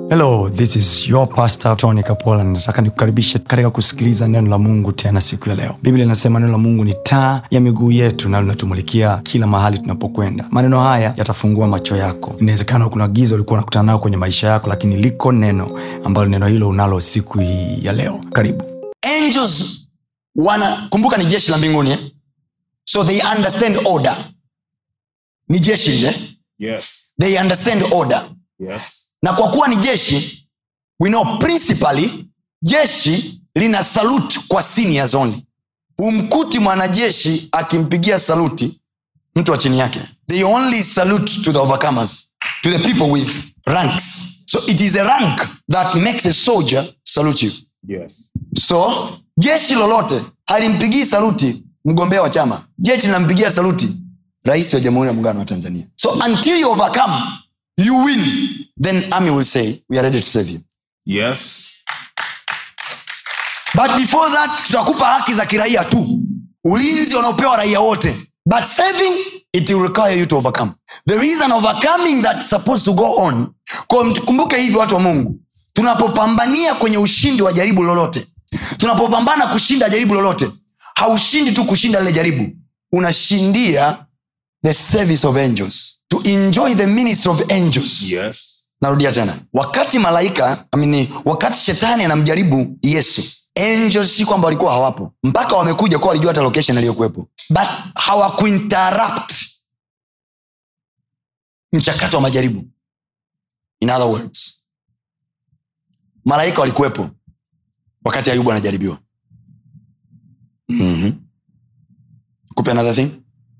hello this is your pastor tony kapola nataka nikukaribishe katika kusikiliza neno la mungu tena siku ya leo biblia inasema neno la mungu ni taa ya miguu yetu na linatumulikia kila mahali tunapokwenda maneno haya yatafungua macho yako inawezekana kuna giza ulikuwa unakutana nayo kwenye maisha yako lakini liko neno ambalo neno hilo unalo siku hii ya leo karibu angels wana kumbuka ni jeshi la mbinguni eh? so they understand order ni jeshi lile Yes. they understand order Yes. na kwa kuwa ni jeshi we know principally jeshi lina salute kwa seniors only humkuti mwanajeshi akimpigia saluti mtu wa chini yake they only salute to the overcomers to the people with ranks so it is a rank that makes a soldier salute you Yes. so jeshi lolote halimpigii saluti mgombea wa chama jeshi linampigia saluti rais wa jamhuri ya muungano wa tanzania so until you overcome you win then army will say we are ready to save you Yes. but before that tutakupa haki za kiraia tu ulinzi wanaopewa raia wote but saving it will require you to overcome there is an overcoming that's supposed to go on kwa mtukumbuke hivi watu wa mungu tunapopambania kwenye ushindi wa jaribu lolote tunapopambana kushinda jaribu lolote haushindi tu kushinda lile jaribu unashindia the service of angels to enjoy the ministry of angels Yes. narudia tena wakati malaika amini wakati shetani anamjaribu yesu angels si kwamba walikuwa hawapo mpaka wamekuja kuwa walijua hata location aliyokuwepo but hawakuinterrupt mchakato wa majaribu in other words malaika walikuwepo wakati ayubu anajaribiwa mm-hmm. kupe another thing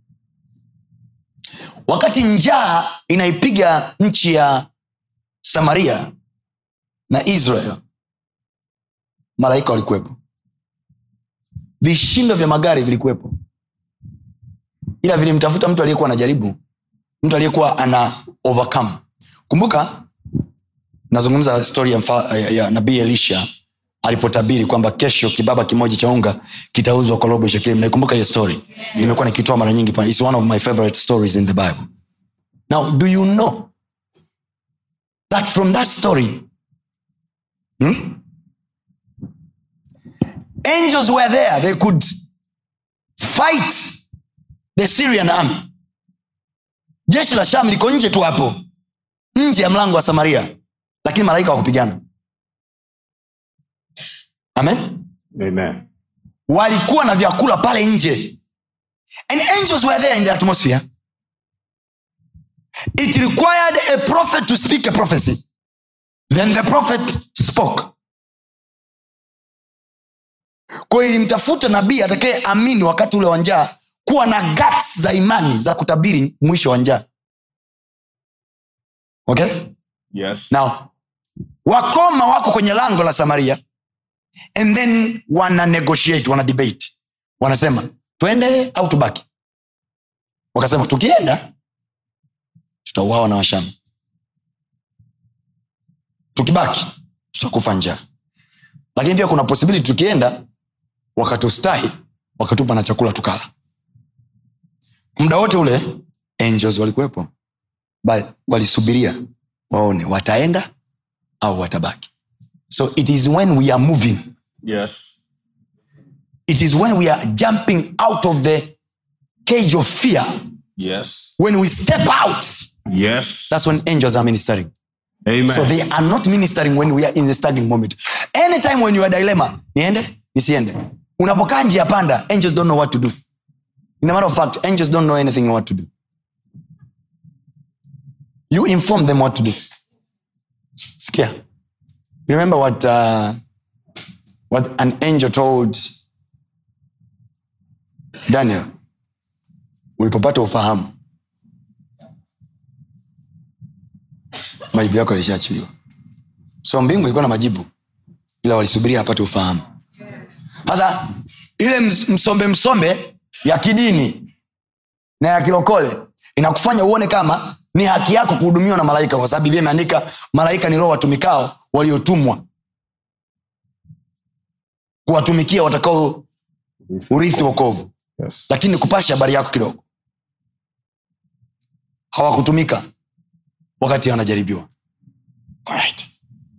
wakati njaa inaipiga nchi ya samaria na israel malaika walikuwepo vishindo vya magari vilikuwepo ila vilimtafuta mtu aliyekuwa anajaribu mtu aliyekuwa ana overcome kumbuka nazungumza stori ya, mfa- ya, ya nabii elisha alipotabiri kwamba kesho kibaba kimoja cha unga kitauzwa kwa robo shekeli naikumbuka hiyo story nimekuwa nikitoa mara nyingi pa- It's one of my favorite stories in the bible now do you know that from that story hmm? angels were there they could fight the syrian army jeshi la sham liko nje tu hapo nje ya mlango wa samaria lakini malaika wakupigana amen Amen. walikuwa na vyakula pale nje and angels were there in the atmosphere it required a prophet to speak a prophecy then the prophet spoke kwa hiyo ilimtafuta nabii atakaye amini wakati ule wa njaa kuwa na guts za imani za kutabiri mwisho wa njaa okay Yes. now wakoma wako kwenye lango la samaria and then wana negotiate wana debate wanasema twende au tubaki wakasema tukienda tutauawa na washamu tukibaki tutakufa njaa lakini pia kuna possibility tukienda wakatustahi wakatupa na chakula tukala muda wote ule angels walikuwepo Ba- walisubiria waone wataenda au watabaki so it is when we are moving Yes. it is when we are jumping out of the cage of fear Yes. when we step out Yes. that's when angels are ministering Amen. so they are not ministering when we are in the staggering moment anytime when you are dilemma niende nisiende unapokaa njia panda angels don't know what to do in a matter of fact angels don't know anything what to do you inform them what to do skia you remember what uh, what an angel told daniel ulipopata ufahamu majibu yako yalishaachiliwa so mbingu ilikuwa na majibu ila walisubiria apate ufahamu sasa ile ms- msombe msombe ya kidini na ya kilokole inakufanya uone kama ni haki yako kuhudumiwa na malaika kwa sababu biblia imeandika malaika ni roho watumikao waliotumwa kuwatumikia watakao urithi wokovu Yes. lakini kupasha habari yako kidogo hawakutumika wakati wanajaribiwa Alright.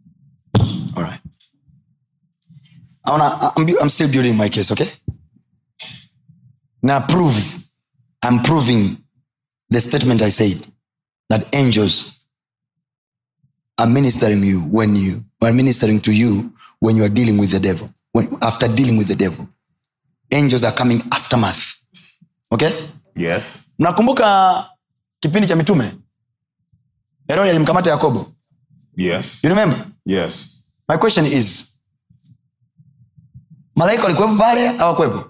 I wanna, I'm, bu- I'm still building my case okay na prove i'm proving the statement i said that angels are ministering you when you are ministering to you when you are dealing with the devil when, after dealing with the devil angels are coming aftermath okay Yes. mnakumbuka kipindi cha mitume herodi alimkamata yakobo Yes. you remember Yes. my question is malaika walikuwepo pale awakwepo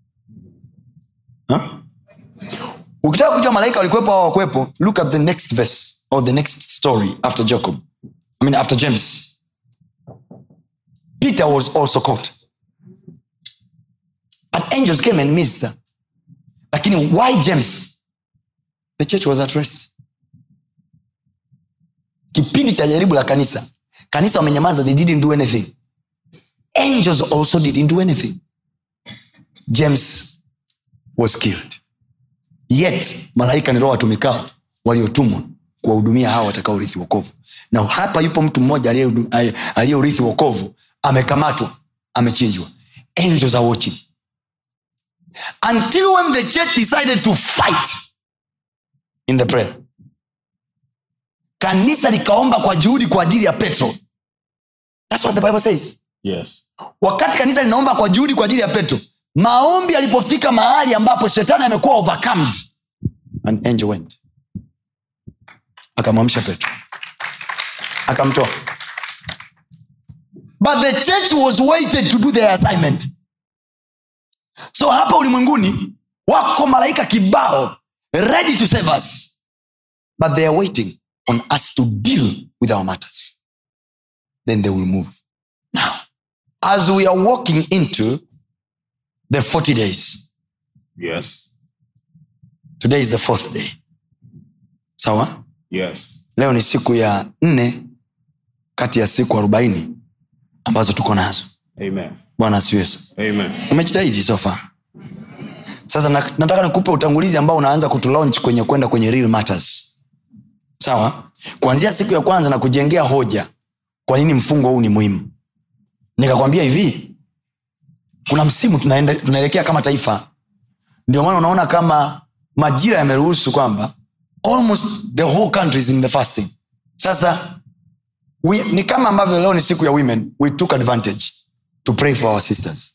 ukitaka kujua malaika walikuwepo au hawakwepo look at the next verse or the next story after jacob i mean after james peter was also caught and angels came and ministered lakini why james the church was at rest kipindi cha jaribu la kanisa kanisa wamenyamaza they didn't do anything angels also didn't do anything james was killed yet malaika ni roho watumikao waliotumwa kuwahudumia hawa watakaorithi wokovu na hapa yupo mtu mmoja aliyehudu- aliye- aliyeurithi wokovu amekamatwa amechinjwa angels are watching until when the church decided to fight in the prayer kanisa likaomba kwa juhudi kwa ajili ya petro thats what the bible says Yes. wakati kanisa linaomba kwa juhudi kwa ajili ya petro maombi alipofika mahali ambapo shetani amekuwa overcomed an angel went akamwamsha petro akamtoa but the church was waited to do their assignment so hapa ulimwenguni wako malaika kibao ready to save us but they are waiting on us to deal with our matters then they will move now as we are walking into the 40 days Yes. today is the fourth day sawa Yes. leo ni siku ya nne kati ya siku arobaini ambazo tuko nazo Amen. bwana asiwe Amen. umejitahidi sofa sasa na, nataka nikupe utangulizi ambao unaanza kutulaunch kwenye kwenda kwenye real matters sawa kuanzia siku ya kwanza na kujengea hoja kwa nini mfungo huu ni muhimu nikakwambia hivi kuna msimu tunaenda, tunaelekea kama taifa ndio maana unaona kama majira yameruhusu kwamba almost the whole country is in the fasting sasa we, ni kama ambavyo leo ni siku ya women we took advantage to pray for our sisters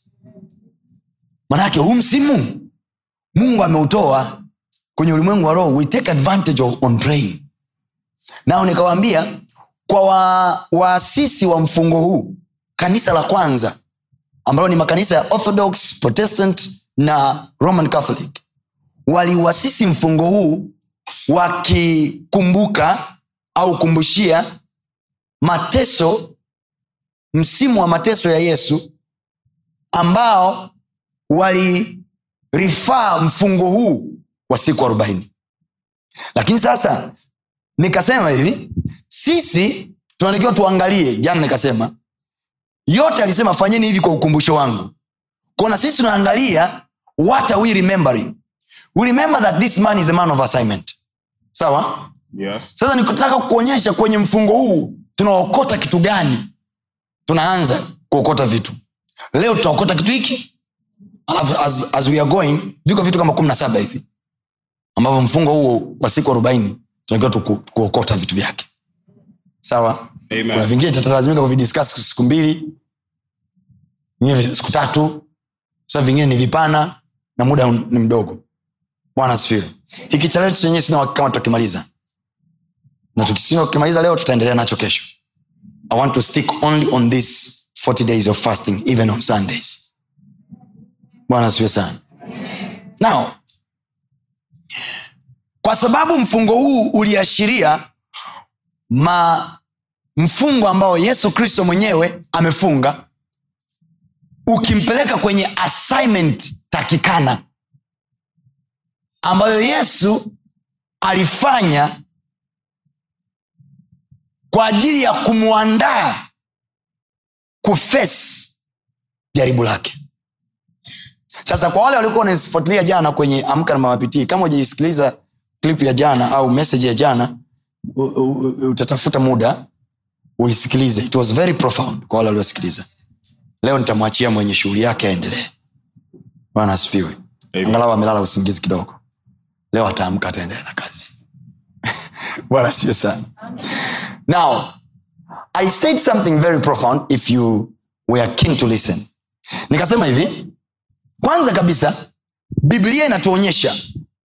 manake huu msimu mungu ameutoa kwenye ulimwengu wa roho we take advantage of, on praying nao nikawaambia kwa wa- waasisi wa, wa mfungo huu kanisa la kwanza ambalo ni makanisa ya orthodox protestant na roman catholic waliuasisi mfungo huu wakikumbuka au kumbushia mateso msimu wa mateso ya yesu ambao walirifaa mfungo huu wa siku arobaini lakini sasa nikasema hivi sisi tunatakiwa tuangalie jana nikasema yote alisema fanyeni hivi kwa ukumbusho wangu kona sisi tunaangalia what are we remembering we remember that this man is a man of assignment sawa Yes. sasa nikutaka kuonyesha kwenye mfungo huu tunaokota kitu gani tunaanza kuokota vitu leo tutaokota kitu hiki alafu as, as we are going viko vitu kama kumi na saba hivi ambavyo mfungo huo wa siku arobaini tunatakiwa tuku, kuokota vitu vyake sawa Amen. kuna vingine tutalazimika kuvidiscuss siku mbili vingine vi- siku tatu sasa vingine ni vipana na muda ni mdogo bwana sifiwe hiki cha leo chenyewe sina uhakika kama tutakimaliza na tukisina kukimaliza leo tutaendelea nacho kesho i want to stick only on this 40 days of fasting even on sundays bwana siwe sana now kwa sababu mfungo huu uliashiria ma mfungo ambao yesu kristo mwenyewe amefunga ukimpeleka kwenye assignment takikana ambayo yesu alifanya kwa ajili ya kumwandaa kufes jaribu lake sasa kwa wale waliokuwa wanafuatilia jana kwenye amka na mamapitii kama ujaisikiliza klip ya jana au message ya jana u- u- u- utatafuta muda uisikilize it was very profound kwa wale waliosikiliza leo nitamwachia mwenye shughuli yake aendelee bwana asifiwe Amen. angalau amelala usingizi kidogo leo ataamka ataendelea na kazi bwana asifiwe sana now i said something very profound if you were keen to listen nikasema hivi kwanza kabisa biblia inatuonyesha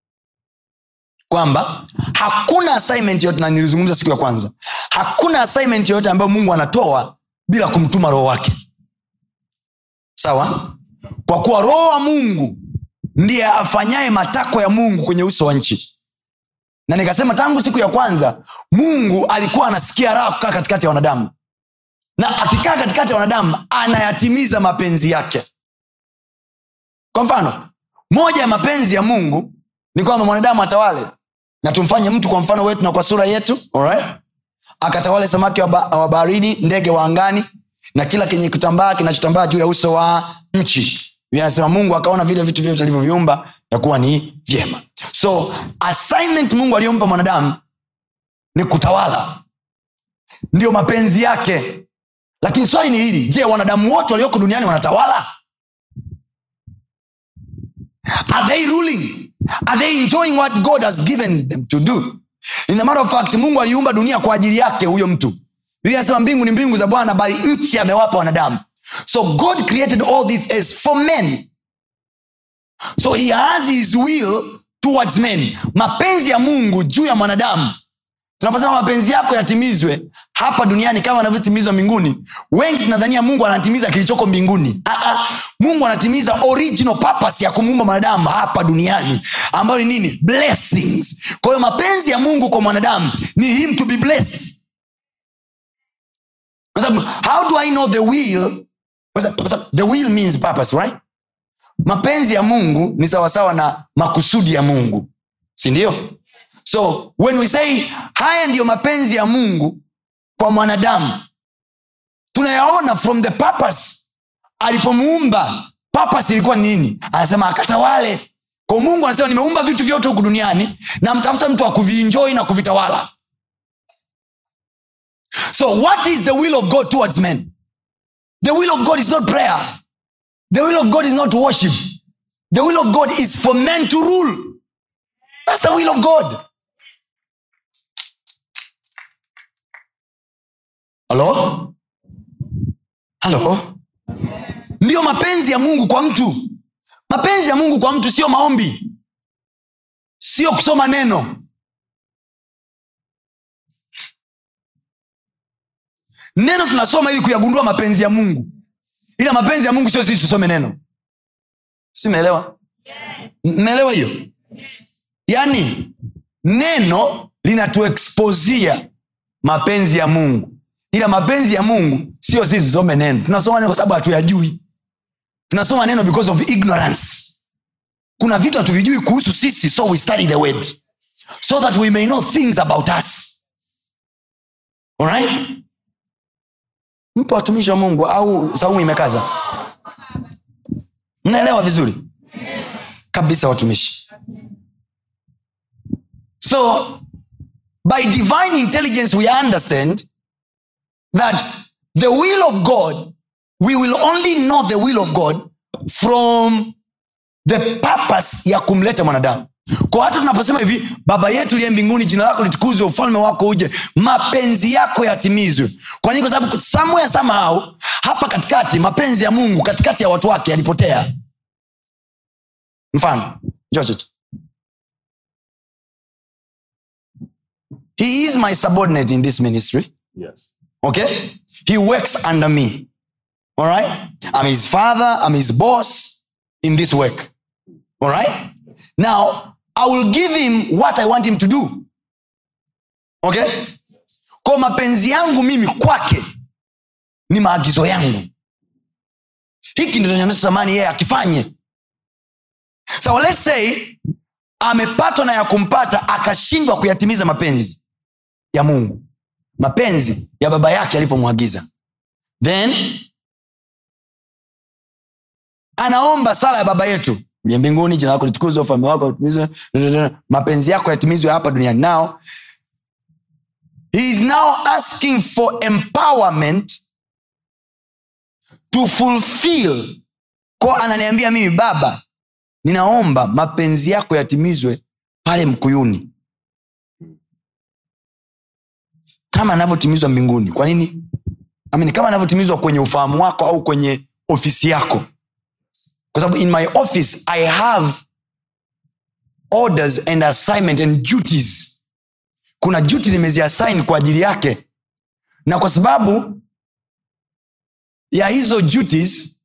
kwamba hakuna assignment yote na nilizungumza siku ya kwanza hakuna assignment yoyote ambayo mungu anatoa bila kumtuma roho wake sawa kwa kuwa roho wa mungu ndiye afanyaye matakwa ya mungu kwenye uso wa nchi na nikasema tangu siku ya kwanza mungu alikuwa anasikia raha kukaa katikati ya wanadamu na akikaa katikati ya wanadamu anayatimiza mapenzi yake kwa mfano moja ya mapenzi ya mungu ni kwamba mwanadamu atawale na tumfanye mtu kwa mfano wetu na kwa sura yetu alright? akatawale samaki wa ba- wa baharini ndege wa angani na kila kenye kutambaa kinachotambaa juu ya uso wa nchi vinasema mungu akaona vile vitu vyote alivyoviumba ya kuwa ni vyema so assignment mungu aliyompa mwanadamu ni kutawala ndio mapenzi yake lakini swali ni hili je wanadamu wote walioko duniani wanatawala are they ruling are they enjoying what god has given them to do in the matter of fact mungu aliumba dunia kwa ajili yake huyo mtu biblia inasema mbingu ni mbingu za bwana bali nchi amewapa wanadamu so god created all this as for men so he has his will towards men mapenzi ya mungu juu ya mwanadamu tunaposema mapenzi yako yatimizwe hapa duniani kama anavyotimizwa mbinguni wengi tunadhania mungu anatimiza kilichoko mbinguni Aa, mungu anatimiza original purpose ya kumuumba mwanadamu hapa duniani ambayo ni nini blessings kwa hiyo mapenzi ya mungu kwa mwanadamu ni him to be blessed kwa sababu how do i know the will kwa sababu- kwa sababu the will means purpose right mapenzi ya mungu ni sawasawa na makusudi ya mungu sindio so when we say haya ndiyo mapenzi ya mungu kwa mwanadamu tunayaona from the purpose alipomuumba purpose ilikuwa ni nini anasema akatawale kwa mungu anasema nimeumba vitu vyote huku duniani na mtafuta mtu wa kuvienjoi na kuvitawala so what is the will of god towards men the will of god is not prayer the will of god is not worship the will of god is for men to rule that's the will of god halo halo ndiyo mapenzi ya mungu kwa mtu mapenzi ya mungu kwa mtu sio maombi sio kusoma neno neno tunasoma ili kuyagundua mapenzi ya mungu ila mapenzi ya mungu sio sisi tusome neno si meelewa mmeelewa hiyo yaani neno linatuexposia mapenzi ya mungu ila mapenzi ya mungu sio sisi tusome neno tunasoma neno kwa sababu hatuyajui tunasoma neno because of ignorance kuna vitu hatuvijui kuhusu sisi so we study the word so that we may know things about us Alright? mpo watumishi wa mungu au saumu imekaza mnaelewa vizuri kabisa watumishi so by divine intelligence we understand that the will of god we will only know the will of god from the purpose ya kumleta mwanadamu kwa hata tunaposema hivi baba yetu liye mbinguni jina lako litukuzwe ufalme wako uje mapenzi yako yatimizwe kwa nini kwa sababu somewhere somehow hapa katikati mapenzi ya mungu katikati ya watu wake yalipotea mfano njoo chocho he is my subordinate in this ministry Yes. okay he works under me all right i'm his father i'm his boss in this work all right now i will give him what i want him to do okay kwa mapenzi yangu mimi kwake ni maagizo yangu hiki ndio nachotamani yeye akifanye so let's say amepatwa na ya kumpata akashindwa kuyatimiza mapenzi ya mungu mapenzi ya baba yake alipomwagiza then anaomba sala ya baba yetu uliye mbinguni jina lako litukuzwe ufalme wako utimizwe mapenzi yako yatimizwe hapa duniani nao he is now asking for empowerment to fulfill ko ananiambia mimi baba ninaomba mapenzi yako yatimizwe pale mkuyuni kama anavyotimizwa mbinguni kwa nini I mean, kama anavyotimizwa kwenye ufahamu wako au kwenye ofisi yako kwa sababu in my office i have orders and assignment and duties kuna duty nimeziassign kwa ajili yake na kwa sababu ya hizo duties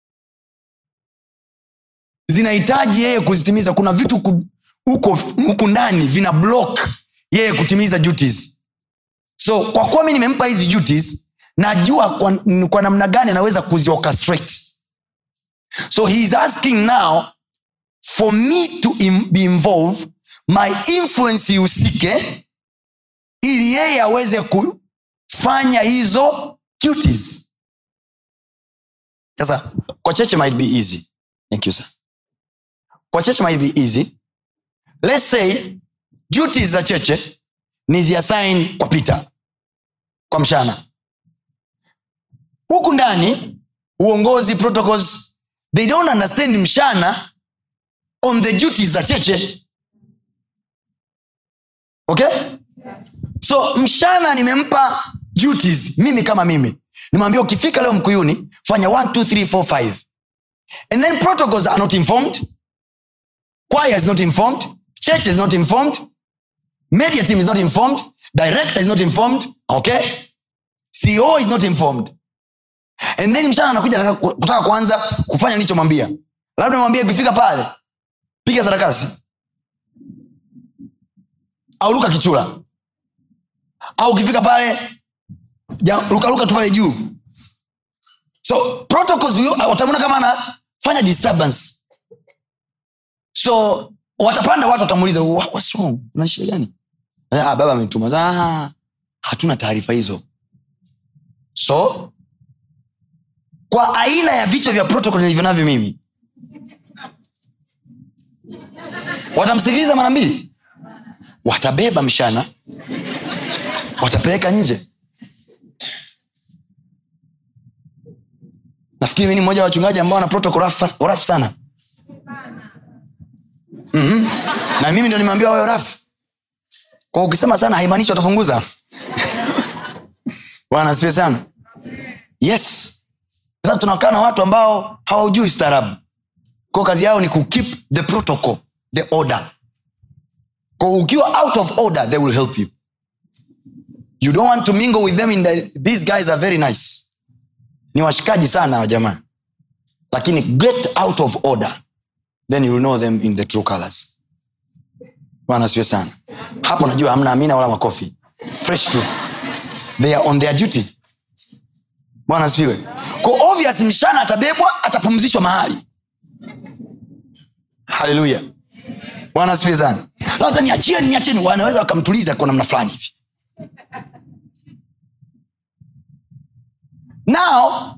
zinahitaji yeye kuzitimiza kuna vitu ku- huko huku ndani vina block yeye kutimiza duties so kwa kuwa mi nimempa hizi duties najua kwa, kwa namna gani anaweza kuziorchestrate so he is asking now for me to im, be involved my influence ihusike ili yeye aweze kufanya hizo duties sasa kwa cheche might be easy thank you sir kwa cheche might be easy let's say duties za cheche ni ziassign kwa peter kwa mshana huku ndani uongozi protocols they don't understand mshana on the duties za cheche okay so mshana nimempa duties mimi kama mimi nimwambia ukifika leo mkuyuni fanya 1 2 3 4 5 and then protocols are not informed choir is not informed church is not informed media team is not informed director is not informed okay ceo is not informed and then mshana anakuja anataka- kutaka kuanza kufanya nilichomwambia labda mwambie ukifika pale piga sarakasi au luka kichula au ukifika pale ja- lukaluka tu pale juu so protocols huyo, watamwona kama anafanya disturbance so watapanda watu watamuuliza "Wha- what's wrong una shida gani ah, baba ametuma ah, hatuna taarifa hizo so kwa aina ya vichwa vya protocol nilivyo navyo mimi watamsikiliza mara mbili watabeba mshana watapeleka nje nafikiri mi ni mmoja wa wachungaji ambao wana protocol rafu rafu sana mm-hmm. na mimi ndo nimeambiwa wawe rafu kwa ukisema sana haimaanishi watapunguza bwana asifiwe sana yes sasa tunakaa na watu ambao hawaujui staarabu kwa kazi yao ni kukeep the protocol the order kwa ukiwa out of order they will help you you don't want to mingle with them in the, these guys are very nice ni washikaji sana wa jamaa lakini get out of order then you'll know them in the true colors bwana siwe sana hapo najua hamna amina wala makofi fresh tu they are on their duty bwana sifiwe ko obvious mshana atabebwa atapumzishwa mahali haleluya bwana asifiwe sana sasa niachieni niacheni wanaweza wakamtuliza kwa namna fulani hivi nao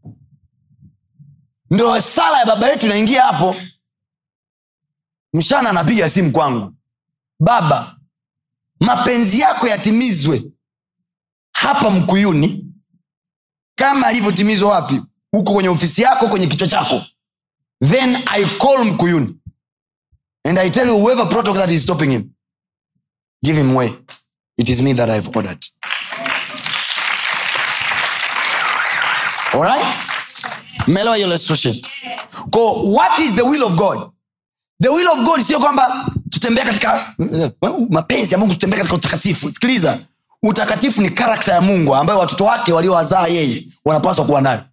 ndo sala ya baba yetu inaingia hapo mshana anapiga simu kwangu baba mapenzi yako yatimizwe hapa mkuyuni kama alivyotimizwa wapi huko kwenye ofisi yako kwenye kichwa chako then i call mkuyuni and i tell you whoever protocol that is stopping him give him way it is me that i've ordered alright mmeelewa hiyo illustration ko what is the will of god the will of god sio kwamba tutembea katika mapenzi ya mungu tutembea katika utakatifu sikiliza utakatifu ni karakta ya mungu ambayo watoto wake waliowazaa yeye wanapaswa kuwa nayo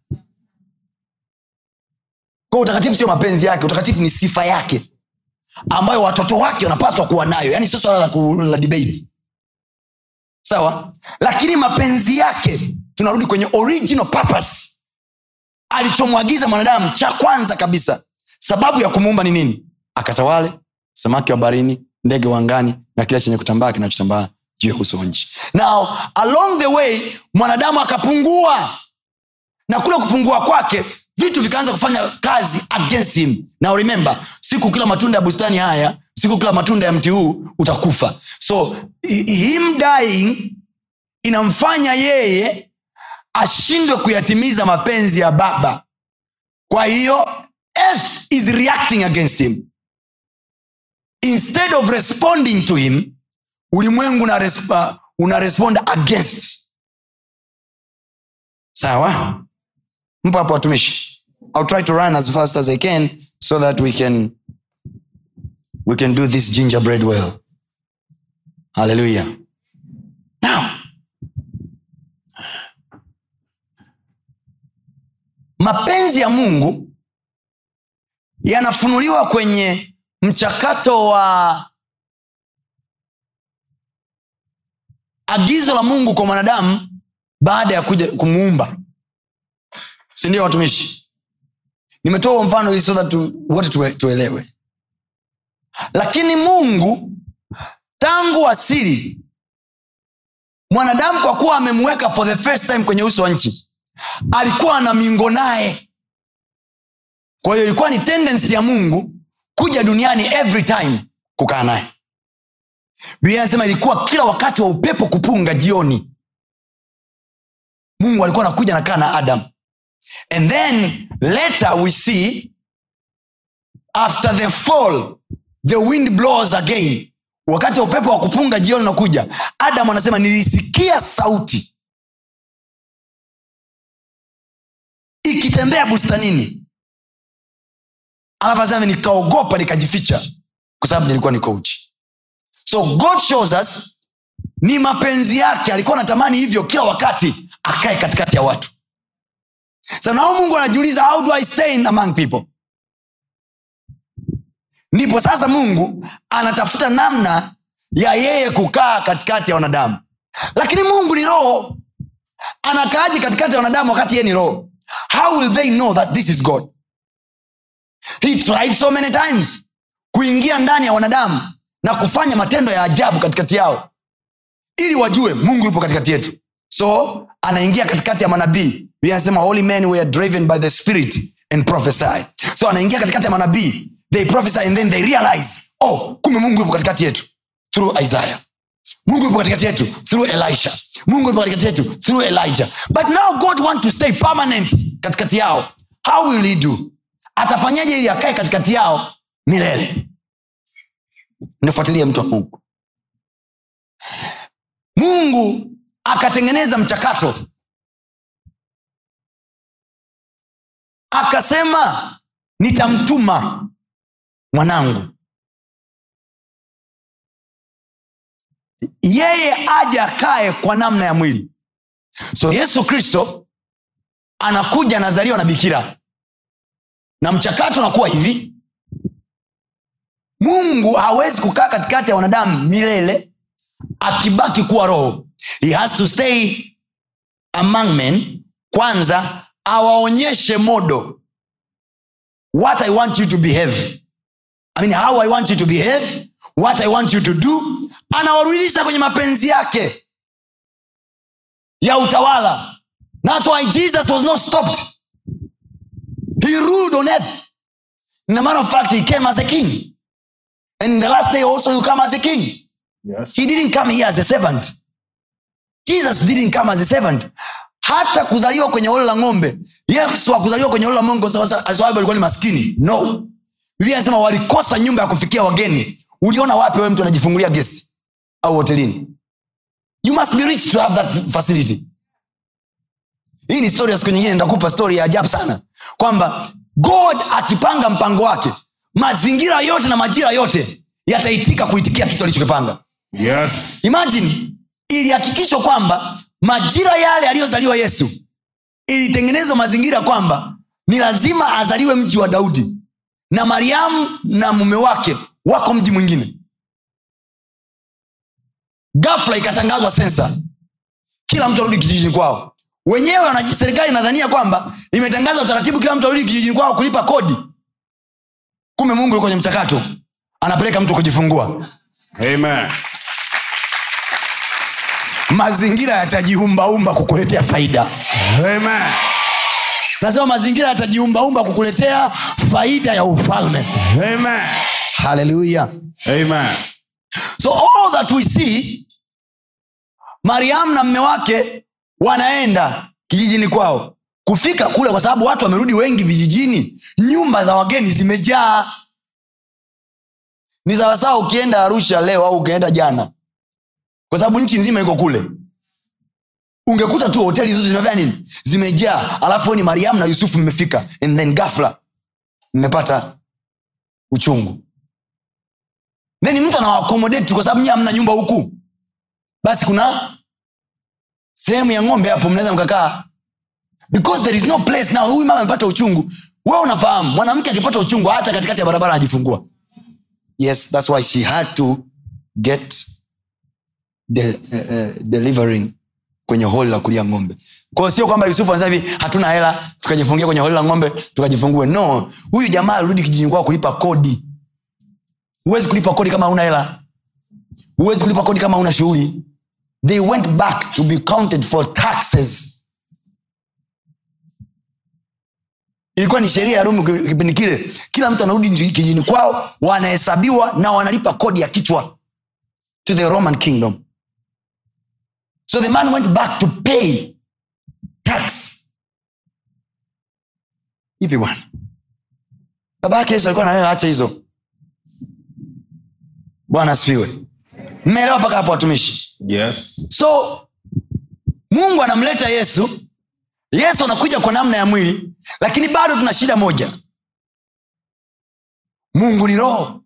kwa utakatifu sio mapenzi yake utakatifu ni sifa yake ambayo watoto wake wanapaswa kuwa nayo yaani sio swala la, ku- la debate sawa lakini mapenzi yake tunarudi kwenye original purpose alichomwagiza mwanadamu cha kwanza kabisa sababu ya kumuumba ni nini akatawale samaki wa barini ndege wa angani na kila chenye kutambaa kinachotambaa juu ya uso wa nchi now along the way mwanadamu akapungua na kule kupungua kwake vitu vikaanza kufanya kazi against him now remember siku kila matunda ya bustani haya siku kila matunda ya mti huu utakufa so hi- him dying inamfanya yeye ashindwe kuyatimiza mapenzi ya baba kwa hiyo earth is reacting against him instead of responding to him ulimwengu una, resp- una respond against sawa mpo hapo watumishi ill try to run as fast as i can so that we can we can do this gingerbread well hallelujah now mapenzi ya mungu yanafunuliwa kwenye mchakato wa agizo la mungu kwa mwanadamu baada ya kuja kumuumba sindio watumishi nimetoa huo mfano ili so that tu, wote tue, tuelewe lakini mungu tangu asili mwanadamu kwa kuwa amemweka for the first time kwenye uso wa nchi alikuwa ana mingo naye kwa hiyo ilikuwa ni tendensi ya mungu kuja duniani every time kukaa naye biblia anasema ilikuwa kila wakati wa upepo kupunga jioni mungu alikuwa anakuja nakaa na adam and then later we see after the fall the wind blows again wakati wa upepo wa kupunga jioni unakuja adam anasema nilisikia sauti ikitembea bustanini alafu anasema nikaogopa nikajificha kwa sababu nilikuwa niko uchi so god shows us ni mapenzi yake alikuwa anatamani hivyo kila wakati akae katikati ya watu so nao mungu anajiuliza how do i stay in among people ndipo sasa mungu anatafuta namna ya yeye kukaa katikati ya wanadamu lakini mungu ni roho anakaaji katikati ya wanadamu wakati yeye ni roho how will they know that this is god he tried so many times kuingia ndani ya wanadamu na kufanya matendo ya ajabu katikati yao ili wajue mungu yupo katikati yetu so anaingia katikati ya manabii Biblia inasema holy men were driven by the spirit and prophesy so anaingia katikati ya manabii they prophesy and then they realize oh kumbe mungu yupo katikati yetu through isaiah mungu yupo katikati yetu through elisha mungu yupo katikati yetu through elijah but now god want to stay permanent katikati yao how will he do atafanyaje ili akae katikati yao milele nifuatilie mtu wa mungu mungu akatengeneza mchakato akasema nitamtuma mwanangu yeye aje akae kwa namna ya mwili so yesu kristo anakuja anazaliwa na bikira na mchakato unakuwa hivi mungu hawezi kukaa katikati ya wanadamu milele akibaki kuwa roho he has to stay among men kwanza awaonyeshe modo what i want you to behave I mean, how i want you to behave what i want you to do anawarudisha kwenye mapenzi yake ya utawala thats why jesus was not stopped he ruled on earth in a matter of fact he came as a king and in the last day also he come as a king Yes. he didn't come here as a servant jesus didn't come as a servant hata kuzaliwa kwenye olo la ng'ombe yesu akuzaliwa kwenye olo la mongo kwa sababu alikuwa ni maskini no biblia anasema walikosa nyumba ya kufikia wageni uliona wapi wewe mtu anajifungulia guest au hotelini you must be rich to have that facility hii ni story ya siku nyingine nitakupa story ya ajabu sana kwamba god akipanga mpango wake mazingira yote na majira yote yataitika kuitikia kitu alichokipanga Yes. imagine ilihakikishwa kwamba majira yale aliyozaliwa yesu ilitengenezwa mazingira kwamba ni lazima azaliwe mji wa daudi na mariamu na mume wake wako mji mwingine gafla ikatangazwa sensa kila mtu arudi kijijini kwao wenyewe wanaji- serikali inadhania kwamba imetangaza utaratibu kila mtu arudi kijijini kwao kulipa kodi kumbe mungu yuko kwenye mchakato anapeleka mtu kujifungua Amen. mazingira yatajiumbaumba kukuletea faida Amen. nasema mazingira yatajiumbaumba kukuletea faida ya ufalme Amen. haleluya Amen. so all that we see mariamu na mme wake wanaenda kijijini kwao kufika kule kwa sababu watu wamerudi wengi vijijini nyumba za wageni zimejaa ni sawasawa ukienda arusha leo au ukienda jana kwa sababu nchi nzima iko kule ungekuta tu hoteli zote zimefanya nini zimejaa alafu we ni mariam na yusufu mmefika and then gafla mmepata uchungu then mtu anawakomodate kwa sababu nyie hamna nyumba huku basi kuna sehemu ya ng'ombe hapo mnaweza mkakaa because there is no place now huyu mama amepata uchungu wewe unafahamu mwanamke akipata uchungu hata katikati ya barabara anajifungua yes that's why she has to get de, uh, uh, delivering kwenye holi la kulia ng'ombe kwao sio kwamba yusufu anasema hivi hatuna hela tukajifungia kwenye holi la ng'ombe tukajifungue no huyu jamaa alirudi kijijini kwao kulipa kodi huwezi kulipa kodi kama una hela huwezi kulipa kodi kama una shughuli they went back to be counted for taxes ilikuwa ni sheria ya rumi kipindi kile kila mtu anarudi nji- kijijini kwao wanahesabiwa na wanalipa kodi ya kichwa to the roman kingdom so the man went back to pay tax ipi bwana baba yake yesu alikuwa na hela acha hizo bwana asifiwe mmeelewa mpaka hapo watumishi Yes. so mungu anamleta yesu yesu anakuja kwa namna ya mwili lakini bado tuna shida moja mungu ni roho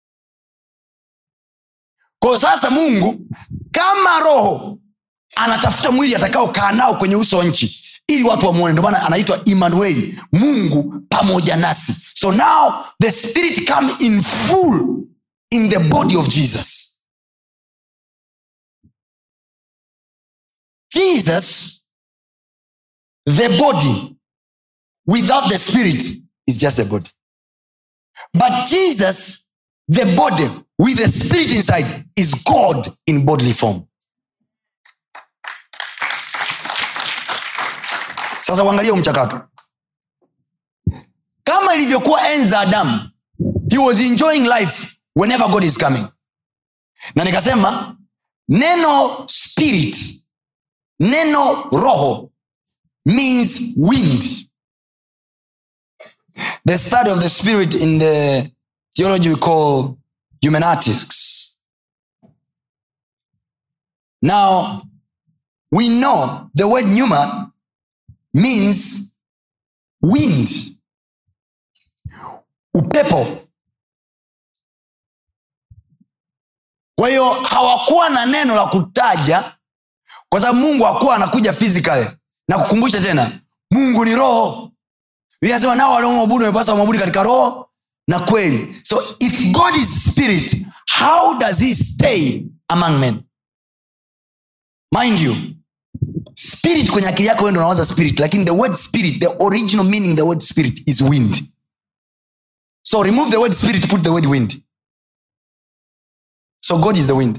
kwa sasa mungu kama roho anatafuta mwili atakaokaa nao kwenye uso wa nchi ili watu wamwone ndio maana anaitwa imanueli mungu pamoja nasi so now the spirit come in full in the body of jesus jesus the body without the spirit is just a body but jesus the body with the spirit inside is god in bodily form sasa uangalie huu mchakato kama ilivyokuwa enza adamu he was enjoying life whenever god is coming na nikasema neno spirit neno roho means wind the study of the spirit in the theology we call humanatics now we know the word pneuma means wind upepo kwa hiyo hawakuwa na neno la kutaja kwa sababu mungu hakuwa anakuja physically na kukumbusha tena mungu ni roho inasema nao waliomwabudu wamepasa wamwabudu katika roho na kweli so if god is spirit how does he stay among men mind you spirit kwenye akili yako wendo unawaza spirit lakini the word spirit the original meaning the word spirit is wind so remove the word spirit put the word wind so god is the wind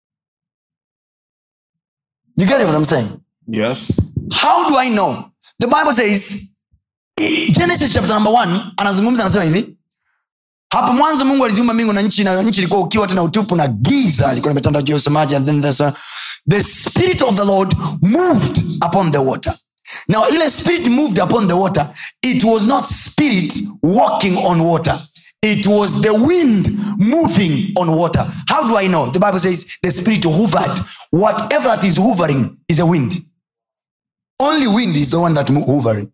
you get what i'm saying Yes. how do i know the bible says genesis chapter number one anazungumza anasema hivi hapo mwanzo mungu aliziumba mbingu na nchi na nchi ilikuwa ukiwa tena utupu na giza ilikuwa limetanda juu ya usemaji and then there's a, the spirit of the lord moved upon the water now ile spirit moved upon the water it was not spirit walking on water it was the wind moving on water how do i know the bible says the spirit hovered whatever that is hovering is a wind only wind is the one that mo- hovering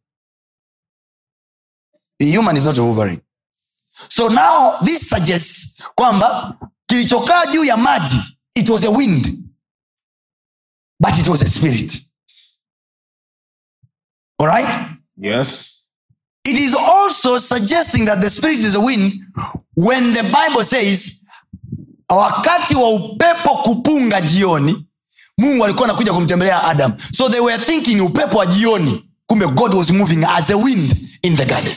the human is not hovering so now this suggests kwamba kilichokaa juu ya maji it was a wind but it was a spirit alright Yes. it is also suggesting that the spirit is a wind when the bible says wakati wa upepo kupunga jioni mungu alikuwa anakuja kumtembelea adam so they were thinking upepo wa jioni kumbe god was moving as a wind in the garden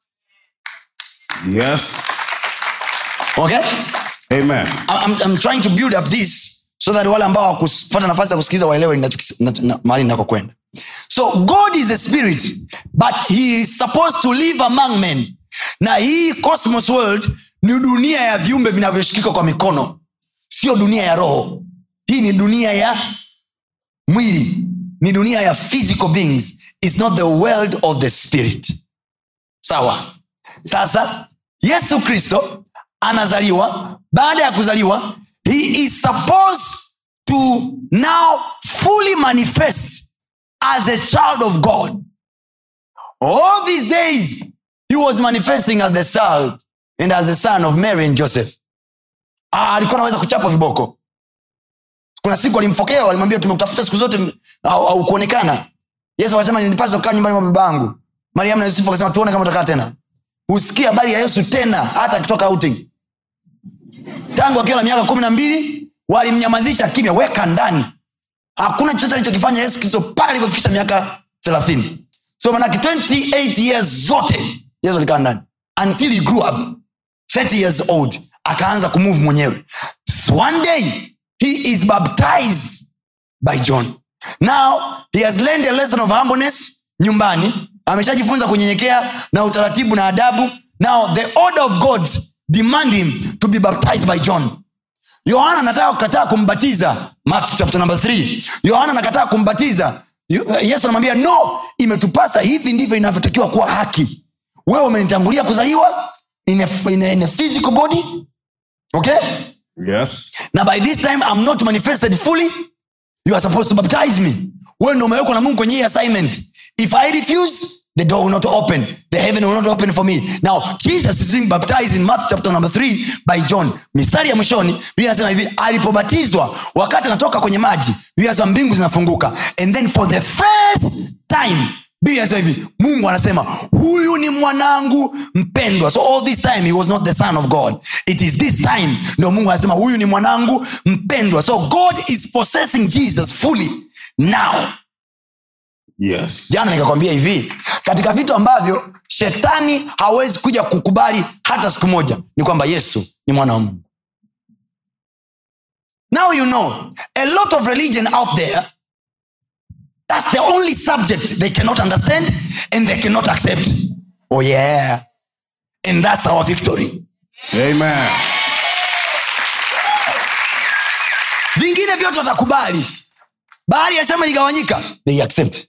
Yes. okay Amen. I'm, I'm trying to build up this so that wale ambao wakupata nafasi ya kusikiliza waelewe ninachokis- na- na- mahali ninakokwenda so god is a spirit but he is supposed to live among men na hii cosmos world ni dunia ya viumbe vinavyoshikika kwa mikono sio dunia ya roho hii ni dunia ya mwili ni dunia ya physical beings is not the world of the spirit sawa sasa yesu kristo anazaliwa baada ya kuzaliwa he is supposed to now fully manifest as a child of god all these days he was manifesting as the child and as a son of mary and joseph ah, alikuwa anaweza kuchapa viboko kuna siku alimfokea walimwambia tumekutafuta siku zote au, au kuonekana yesu akasema nilipaswa kukaa nyumbani mwa babangu mariamu na yusufu akasema tuone kama utakaa tena husikia habari ya yesu tena hata akitoka outing tangu akiwa na miaka kumi na mbili walimnyamazisha kimya weka ndani hakuna chochote alichokifanya yesu kristo pale alipofikisha miaka thelathini so manake 28 years zote yesu alikaa ndani until he grew up 30 years old akaanza kumove mwenyewe So one day he is baptized by john now he has learned a lesson of humbleness nyumbani ameshajifunza kunyenyekea na utaratibu na adabu now the order of god demand him to be baptized by john yohana anataka kukataa kumbatiza Matthew chapter number 3 yohana anakataa kumbatiza Yo- yesu anamwambia no imetupasa hivi ndivyo inavyotakiwa kuwa haki wewe umenitangulia kuzaliwa in a, in a, in a physical body okay Yes. na by this time I'm not manifested fully you are supposed to baptize me wewe ndo umewekwa na mungu kwenye hii assignment if i refuse the door will not open the heaven will not open for me now jesus is being baptized in matthew chapter number 3 by john mistari ya mwishoni biblia inasema hivi alipobatizwa wakati anatoka kwenye maji biblia inasema mbingu zinafunguka and then for the first time biblia inasema hivi mungu anasema huyu ni mwanangu mpendwa so all this time he was not the son of god it is this time ndo mungu anasema huyu ni mwanangu mpendwa so god is possessing jesus fully now Yes. jana nikakwambia hivi katika vitu ambavyo shetani hawezi kuja kukubali hata siku moja ni kwamba yesu ni mwana wa mungu now you know a lot of religion out there that's the only subject they cannot understand and they cannot accept oh yeah and that's our victory Amen. vingine vyote watakubali bahari ya shamba iligawanyika they accept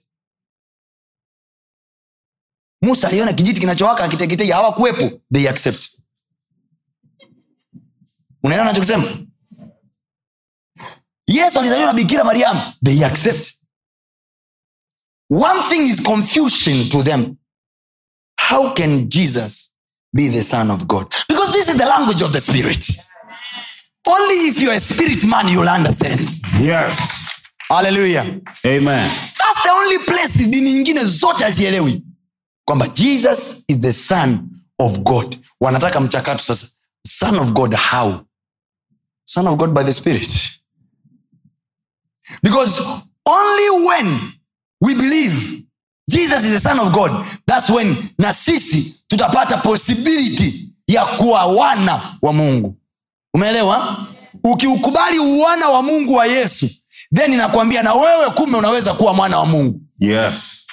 musa aliona kijiti kinachowaka akiteketei hawakuwepo they accept unaelewa nachokisema yesu alizaliwa na bikira mariamu they accept one thing is confusion to them how can jesus be the son of god because this is the language of the spirit only if you're a spirit man you'll understand Yes. haleluya Amen. thats the only place dini nyingine zote hazielewi kwamba jesus is the son of god wanataka mchakato sasa son of god how son of god by the spirit because only when we believe jesus is the son of god thats when na sisi tutapata possibility ya kuwa wana wa mungu umeelewa ukiukubali uwana wa mungu wa yesu then inakwambia na wewe kumbe unaweza kuwa mwana wa mungu Yes.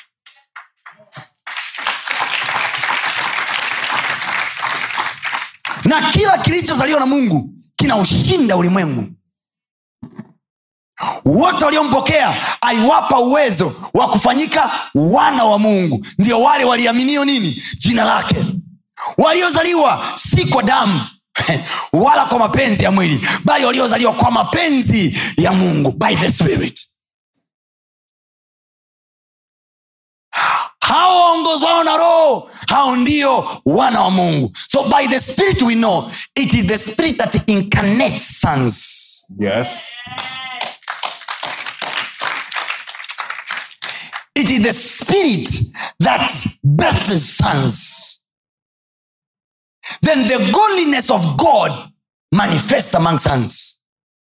na kila kilichozaliwa na mungu kinaushinda ulimwengu wote waliompokea aliwapa uwezo wa kufanyika wana wa mungu ndio wale waliaminio nini jina lake waliozaliwa si kwa damu wala kwa mapenzi ya mwili bali waliozaliwa kwa mapenzi ya mungu by the spirit hao waongozwao na roho hao ndio wana wa mungu so by the spirit we know it is the spirit that incarnates sons Yes. it is the spirit that births sons then the godliness of god manifests among sons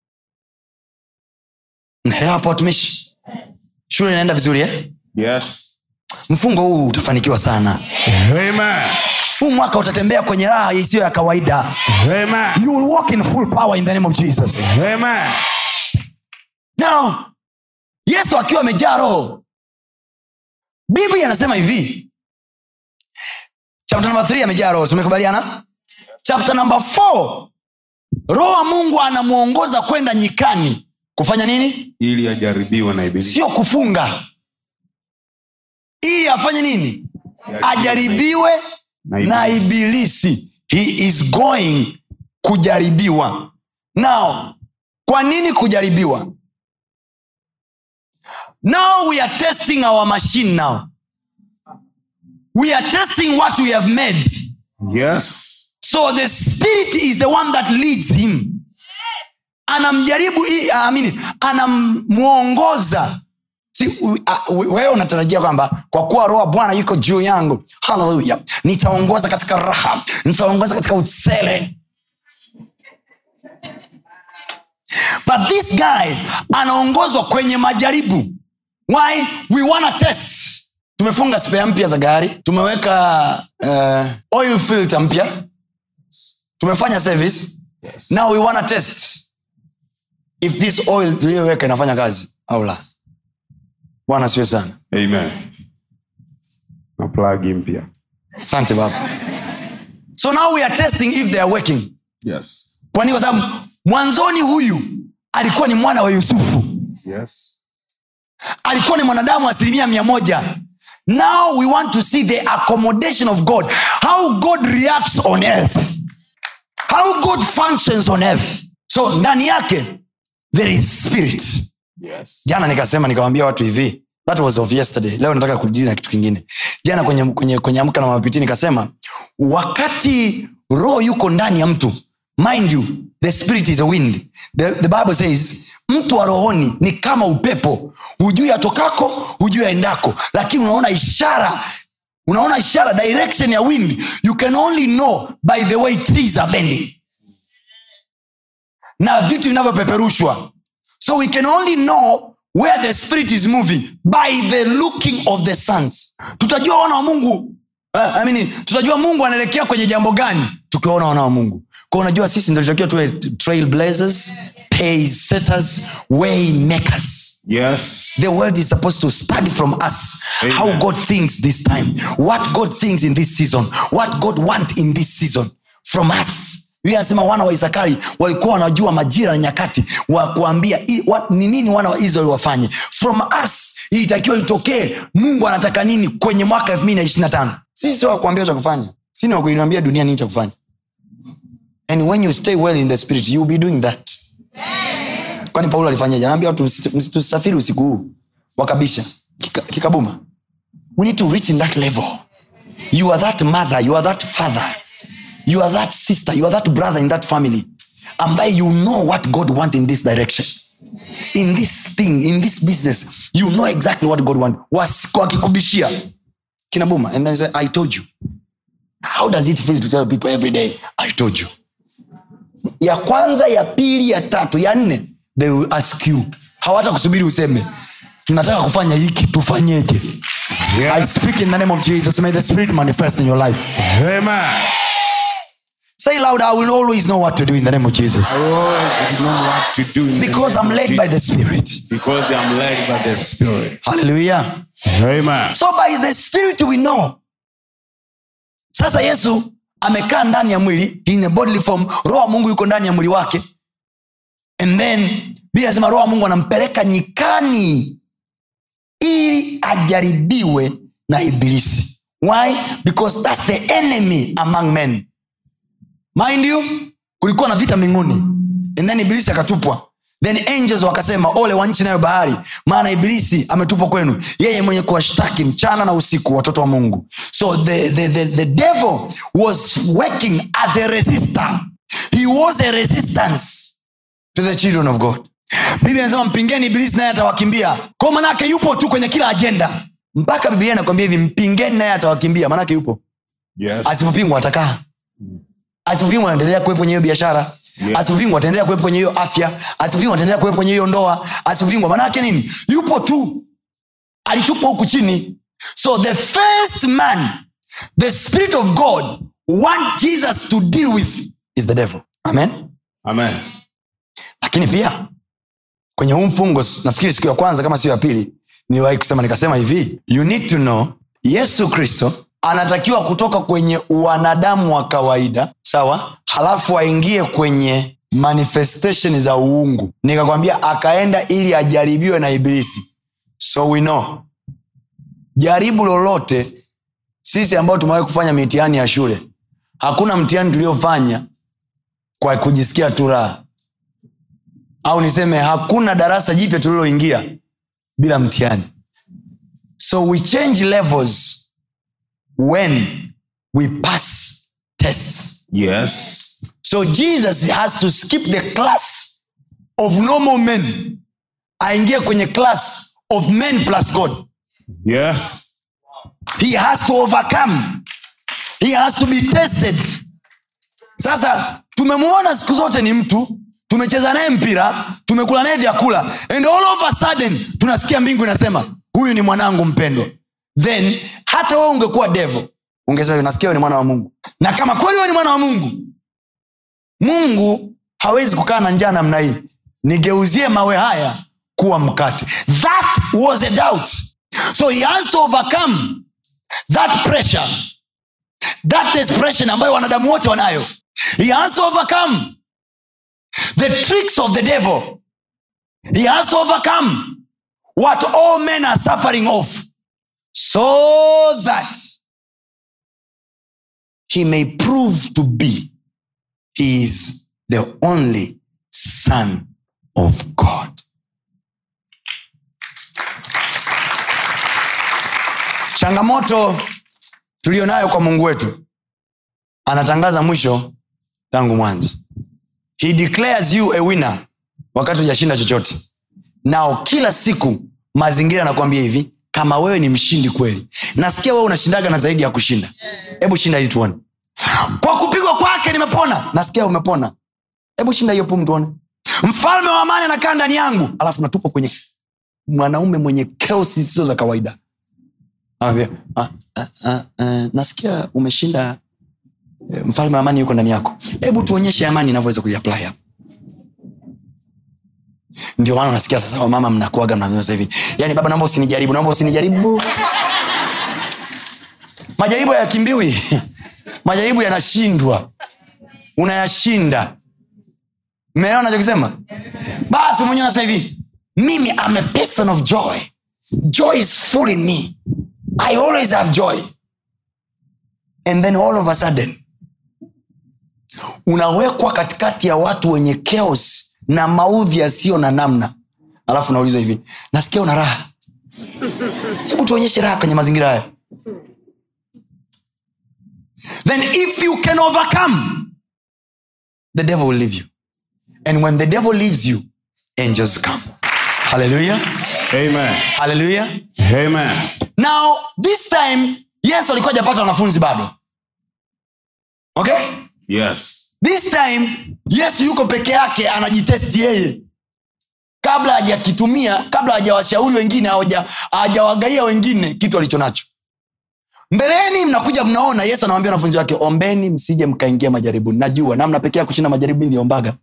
naelewa hapo watumishi shule inaenda vizuri eh? Yes. mfungo huu utafanikiwa sana Amen. huu mwaka utatembea kwenye raha isiyo ya kawaida Amen. you will walk in full power in the name of jesus Amen. now yesu akiwa amejaa roho biblia anasema hivi chapter number 3 amejaa roho tumekubaliana chapter number 4 roho wa mungu anamwongoza kwenda nyikani kufanya nini ili ajaribiwe na ibilisi sio kufunga ili afanye nini ajaribiwe na na ibilisi. ibilisi he is going kujaribiwa now kwa nini kujaribiwa now we are testing our machine now we are testing what we have made yes so the spirit is the one that leads him anamjaribu i- I mean, anamwongoza Si, u- a- u- wewe unatarajia kwamba kwa kuwa roho wa bwana yuko juu yangu haleluya nitaongoza katika raha nitaongoza katika usele but this guy anaongozwa kwenye majaribu why we wanna test tumefunga spea mpya za gari tumeweka uh, oil filter mpya tumefanya service yes. now we wanna test if this oil tuliyoweka inafanya kazi au la bwana siwe sana amen na plagi mpya asante baba so now we are testing if they are working yes kwani kwa sababu mwanzoni huyu alikuwa ni mwana wa yusufu yes alikuwa ni mwanadamu asilimia mia moja now we want to see the accommodation of god how god reacts on earth how god functions on earth so ndani yake there is spirit yes jana nikasema nikawambia watu hivi that was of yesterday leo nataka kujili na kitu kingine jana kwenye, kwenye, kwenye amka na mapiti nikasema wakati roho yuko ndani ya mtu mind you the spirit is a wind the, the bible says mtu wa rohoni ni kama upepo hujui atokako hujui aendako lakini unaona ishara unaona ishara direction ya wind you can only know by the way trees are bending na vitu vinavyopeperushwa so we can only know where the spirit is moving by the looking of the sons tutajua wana wa mungu uh, I mean, tutajua mungu anaelekea kwenye jambo gani tukiwaona wana wa mungu kwa unajua sisi ndo tutakiwa tuwe trailblazers pace setters way makers yes the world is supposed to study from us Amen. how god thinks this time what god thinks in this season what god want in this season from us Biblia anasema wana wa isakari walikuwa wanajua majira na nyakati wa kuambia i- wa- ni nini wana wa israeli wafanye from us ilitakiwa itokee mungu anataka nini kwenye mwaka elfu mbili na ishiri na tano sisi sio wakuambia cha kufanya sini wakuiambia dunia nini cha kufanya and when you stay well in the spirit you will be doing that kwani paulo alifanyaje anaambia watu msi- msi- tusafiri usiku huu wakabisha Kika- kikabuma we need to reach in that level you are that mother you are that father you are that sister you are that brother in that family ambaye you know what god want in this direction in this thing in this business you know exactly what god want Was- wakikubishia kinabuma and then you say, i told you how does it feel to tell people every day i told you ya kwanza ya pili ya tatu ya nne they will ask you hawata kusubiri useme tunataka kufanya hiki tufanyeje i yes speak in the name of jesus may the spirit manifest in your life amen say loud i will always know what to do in the name of jesus I always know what to do in the because name i'm of led by the Jesus. spirit because I'm led by the Spirit. hallelujah Amen. so by the spirit we know sasa yesu amekaa ndani ya mwili in a bodily form roho wa mungu yuko ndani ya mwili wake and then bia anasema roho wa mungu anampeleka nyikani ili ajaribiwe na ibilisi why because thats the enemy among men mind you kulikuwa na vita mbinguni and then ibilisi akatupwa then angels wakasema ole wa nchi nayo bahari maana ibilisi ametupwa kwenu yeye mwenye kuwashtaki mchana na usiku watoto wa mungu so the, the, the, the devil was working as a resistor he was a resistance to the children of god biblia anasema mpingeni ibilisi naye atawakimbia kwa manake yupo tu kwenye kila ajenda mpaka biblia inakwambia hivi mpingeni naye atawakimbia manake yupo Yes. asipopingwa atakaa asipopingwa anaendelea kuwepo kwenye hiyo biashara Yeah. asipopingwa ataendelea kuwepo kwenye hiyo afya asipopingwa ataendelea kuwepo kwenye hiyo ndoa asipopingwa maanaake nini yupo tu alitupwa huku chini so the first man the spirit of god want jesus to deal with is the devil amen Amen. lakini pia kwenye huu mfungo nafikiri siku ya kwanza kama sio ya pili niliwahi kusema nikasema hivi you need to know yesu kristo anatakiwa kutoka kwenye wanadamu wa kawaida sawa halafu aingie kwenye manifestation za uungu nikakwambia akaenda ili ajaribiwe na ibilisi so we know jaribu lolote sisi ambao tumewahi kufanya mitihani ya shule hakuna mtihani tuliofanya kwa kujisikia tu raha au niseme hakuna darasa jipya tuliloingia bila mtihani so we change levels when we pass tests Yes. so jesus has to skip the class of normal men aingie kwenye class of men plus god Yes. he has to overcome he has to be tested sasa tumemwona siku zote ni mtu tumecheza naye mpira tumekula naye vyakula and all of a sudden tunasikia mbingu inasema huyu ni mwanangu mpendwa then hata wewe ungekuwa devo ungesema nasikia wewe ni mwana wa mungu na kama kweli wewe ni mwana wa mungu mungu hawezi kukaa na njaa namna hii nigeuzie mawe haya kuwa mkate that was a doubt so he has to overcome that pressure that desperation ambayo wanadamu wote wanayo he has to overcome the tricks of the devil he has to overcome what all men are suffering of so that he may prove to be he is the only son of god changamoto tuliyonayo kwa mungu wetu anatangaza mwisho tangu mwanzo he declares you a winner wakati hujashinda chochote nao kila siku mazingira anakuambia hivi kama wewe ni mshindi kweli nasikia wewe unashindaga na zaidi ya kushinda hebu shinda ili tuone kwa kupigwa kwake nimepona nasikia umepona hebu shinda hiyo pum tuone mfalme wa amani anakaa ndani yangu alafu natupa kwenye mwanaume mwenye keo zisizo za kawaida Anambia, "Ah, ah, ah, ah, nasikia umeshinda eh, mfalme wa amani yuko ndani yako hebu tuonyeshe amani inavyoweza kuiapply hapa ndio maana unasikia sasa wamama mnakuaga mnasema hivi yaani baba naomba usinijaribu naomba usinijaribu majaribu hayakimbiwi majaribu yanashindwa unayashinda mmeelewa nachokisema basi mwenyewe anasema hivi mimi am a person of joy joy is full in me i always have joy and then all of a sudden unawekwa katikati ya watu wenye chaos na maudhi yasiyo na namna alafu naulizwa hivi nasikia una raha hebu tuonyeshe raha kwenye mazingira haya then if you can overcome the devil will leave you and when the devil leaves you angels come hallelujah Amen. hallelujah Amen. now this time yesu alikuwa hajapata wanafunzi bado okay Yes. this time yesu yuko peke yake anajitesti yeye kabla hajakitumia kabla hajawashauri wengine hawaja- hajawagaia wengine kitu alicho nacho mbeleni mnakuja mnaona yesu anawambia wanafunzi wake ombeni msije mkaingia majaribuni najua namna pekee ya kushinda majaribu niliombaga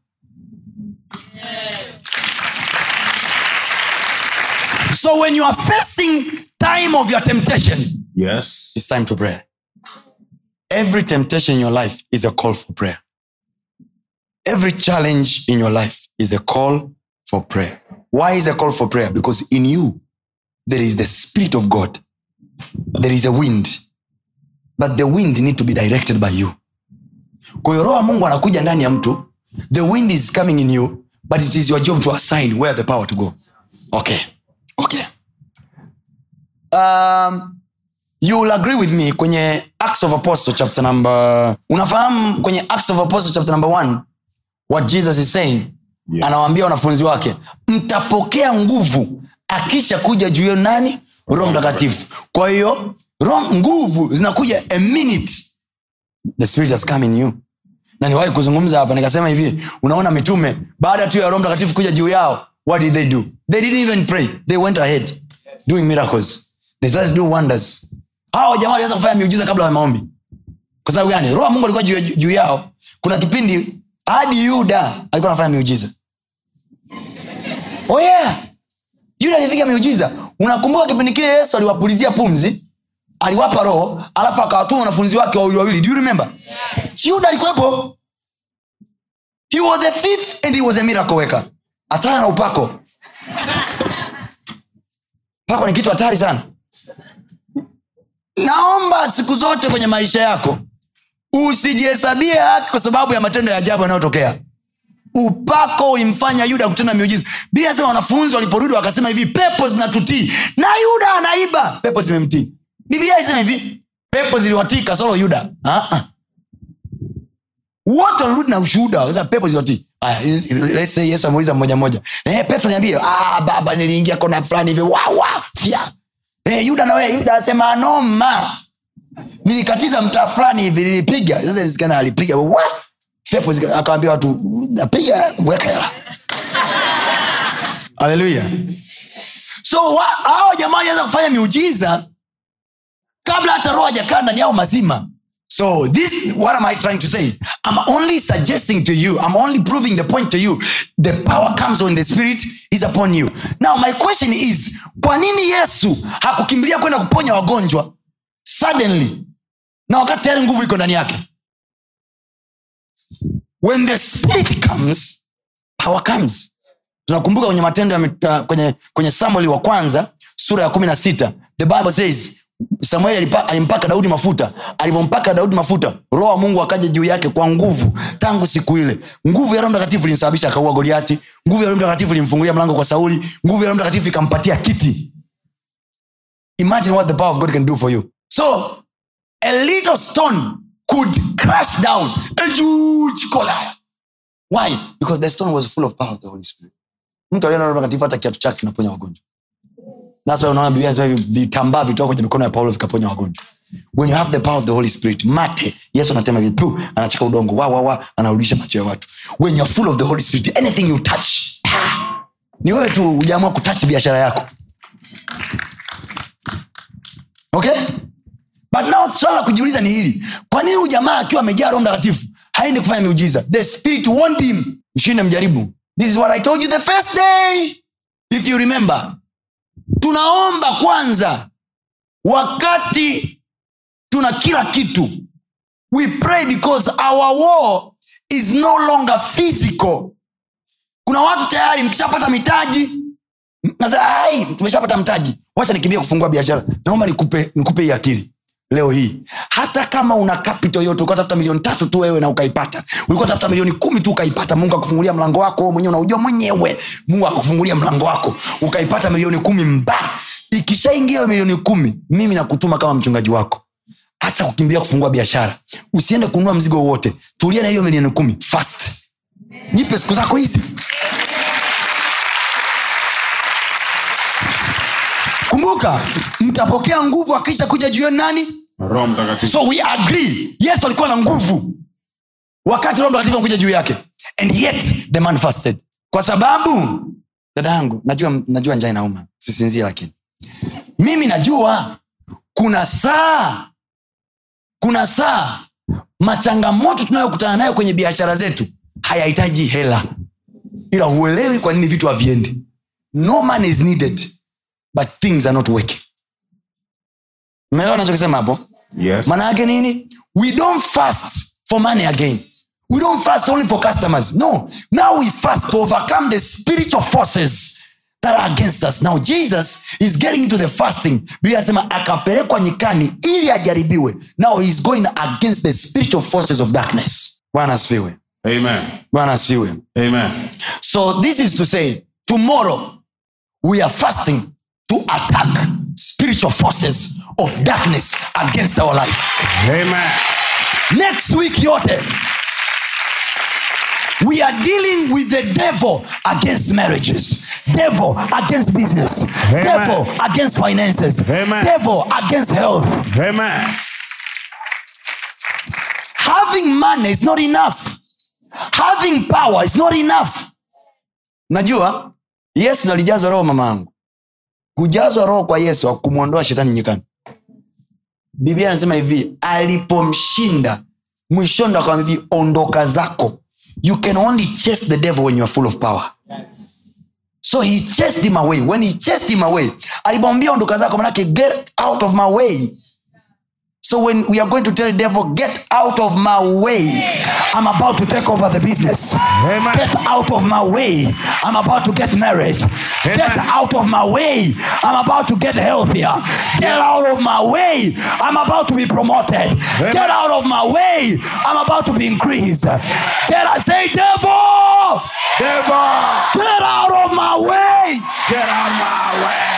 so when you are facing time of your temptation Yes. it's time to pray. Every temptation in your life is a call for prayer. Every challenge in your life is a call for prayer. Why is a call for prayer? Because in you, there is the Spirit of God. There is a wind. But the wind need to be directed by you. Kwa hiyo roho wa Mungu anakuja ndani ya mtu. The wind is coming in you, but it is your job to assign where the power to go. Okay. Okay. Um, you will agree with me kwenye acts of apostle chapter number unafahamu kwenye acts of apostle chapter number one what jesus is saying Yes. anawaambia wanafunzi wake mtapokea nguvu akisha kuja juu yenu nani roho mtakatifu kwa hiyo roho- nguvu zinakuja a minute the spirit has come in you na niwahi kuzungumza hapa nikasema hivi unaona mitume baada tu ya roho mtakatifu kuja juu yao what did they do they didn't even pray they went ahead doing miracles they just do wonders hawa jamaa waliweza kufanya miujiza kabla ya maombi kwa sababu gani roho wa mungu alikuwa juu, juu yao kuna kipindi hadi yuda alikuwa anafanya miujiza oh yeah yuda alipiga miujiza unakumbuka kipindi kile yesu aliwapulizia pumzi aliwapa roho alafu akawatuma wanafunzi wake wawili wawili do you remember yuda alikuwepo he was a thief and he was a miracle worker hatana na upako pako ni kitu hatari sana naomba siku zote kwenye maisha yako usijihesabie haki kwa sababu ya matendo ya ajabu yanayotokea upako ulimfanya yuda kutenda miujiza bia sema wanafunzi waliporudi wakasema hivi pepo zinatutii na yuda anaiba pepo zimemtii biblia isema hivi pepo ziliwatii kasoro yuda Ah-ah. wote walirudi na ushuhuda wakasema pepo ziliwatii Aya, is- is- let's say yesu ameuliza mmoja mmoja eh, petro niambie ah, baba niliingia kona fulani hivi wawa fya eh, yuda nawe yuda asema noma nilikatiza mtaa fulani hivi nilipiga sasa isikana alipiga wa pepo zika- akawambia watu napiga weka hela haleluya so wa- hao jamaa walianza kufanya miujiza kabla hata roho hajakaa ndani yao mazima so this what am i trying to say i'm only suggesting to you i'm only proving the point to you the power comes when the spirit is upon you now my question is kwa nini yesu hakukimbilia kwenda kuponya wagonjwa suddenly na wakati tayari nguvu iko ndani yake when the spirit comes power comes tunakumbuka kwenye matendo ya mit- uh, kwenye, kwenye samueli wa kwanza sura ya kumi na sita the bible says samueli alipa, alimpaka daudi mafuta alipompaka daudi mafuta roho wa mungu akaja juu yake kwa nguvu tangu siku ile nguvu ya roho mtakatifu ilimsababisha akaua goliati nguvu ya roho mtakatifu ilimfungulia mlango kwa sauli nguvu ya roho mtakatifu ikampatia kiti imagine what the power of god can do for you so a little stone could crash down a huge Goliath. why because the stone was full of power of the holy spirit mtu aliona roho mtakatifu hata kiatu chake kinaponya wagonjwa That's why unaona biblia inasema hivi vitambaa vitoka kwenye mikono ya paulo vikaponya wagonjwa when you have the power of the holy spirit mate yesu anatema hivi pu anacheka udongo wa wa wa anarudisha macho ya watu when you're full of the holy spirit anything you touch ah, ni wewe tu ujaamua kutouch biashara yako okay but now swala la kujiuliza ni hili kwa nini huyu jamaa akiwa amejaa roho mtakatifu haendi kufanya miujiza the spirit won't him mshinde mjaribu this is what i told you the first day if you remember tunaomba kwanza wakati tuna kila kitu we pray because our war is no longer physical kuna watu tayari mkishapata mitaji nasema, "Ai, tumeshapata mtaji wacha nikimbia kufungua biashara naomba nikupe nikupe hii akili leo hii hata kama una capital yote ulikuwa tafuta milioni tatu tu wewe na ukaipata ulikuwa tafuta milioni kumi tu ukaipata mungu akufungulia mlango wako wewe mwenyewe unaujua mwenyewe mungu akakufungulia mlango wako ukaipata milioni kumi mba ikishaingia hiyo milioni kumi mimi nakutuma kama mchungaji wako hacha kukimbia kufungua biashara usiende kununua mzigo wowote tulia na hiyo milioni kumi fast jipe siku zako hizi kumbuka mtapokea nguvu akisha kuja juu yenu nani roho mtakatifu so we agree yesu alikuwa na nguvu wakati roho mtakatifu anakuja juu yake and yet the man fasted kwa sababu dada yangu najua, najua njaa inauma sisinzie lakini mimi najua kuna saa kuna saa machangamoto tunayokutana nayo kwenye biashara zetu hayahitaji hela ila huelewi kwa nini vitu haviendi no man is needed but things are not working meelewa nachokisema hapo yes maana yake nini we don't fast for money again we don't fast only for customers no now we fast to overcome the spiritual forces that are against us now jesus is getting into the fasting biblia anasema akapelekwa nyikani ili ajaribiwe now heis going against the spiritual forces of darkness bwana asifiwe amen bwana asifiwe amen so this is to say tomorrow we are fasting to attack spiritual forces of darkness against our life amen next week yote we are dealing with the devil against marriages devil against business Amen. devil against finances Amen. devil against health amen having money is not enough having power is not enough najua yesu nalijazwa roho mama yangu kujazwa roho kwa yesu akumwondoa shetani nyikani biblia anasema hivi alipomshinda mwishoni ndo akamwambia hivi ondoka zako you can only chase the devil when you are full of power so he chased him away when he chased him away alipomwambia ondoka zako manake get out of my way so when we are going to tell devil get out of my way I'm about to take over the business. Amen. Get out of my way. I'm about to get married. Get out of my way. I'm about to get healthier. Get out of my way. I'm about to be promoted. Get out of my way. I'm about to be increased. Get out. Say, devil, Devil, get out of my way. get out my way.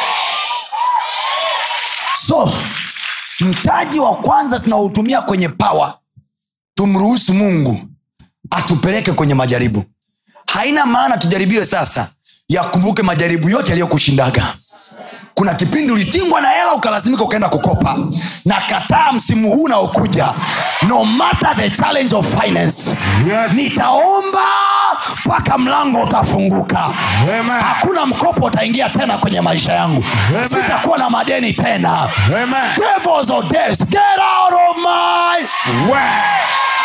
so mtaji wa kwanza tunaotumia kwenye pawa tumruhusu mungu atupeleke kwenye majaribu haina maana tujaribiwe sasa yakumbuke majaribu yote yaliyokushindaga kuna kipindi ulitingwa na hela ukalazimika ukaenda kukopa na kataa msimu huu unaokuja no matter the challenge of finance Yes. nitaomba mpaka mlango utafunguka Amen. hakuna mkopo utaingia tena kwenye maisha yangu Amen. sitakuwa na madeni tena Amen. devils of death get out of my Way.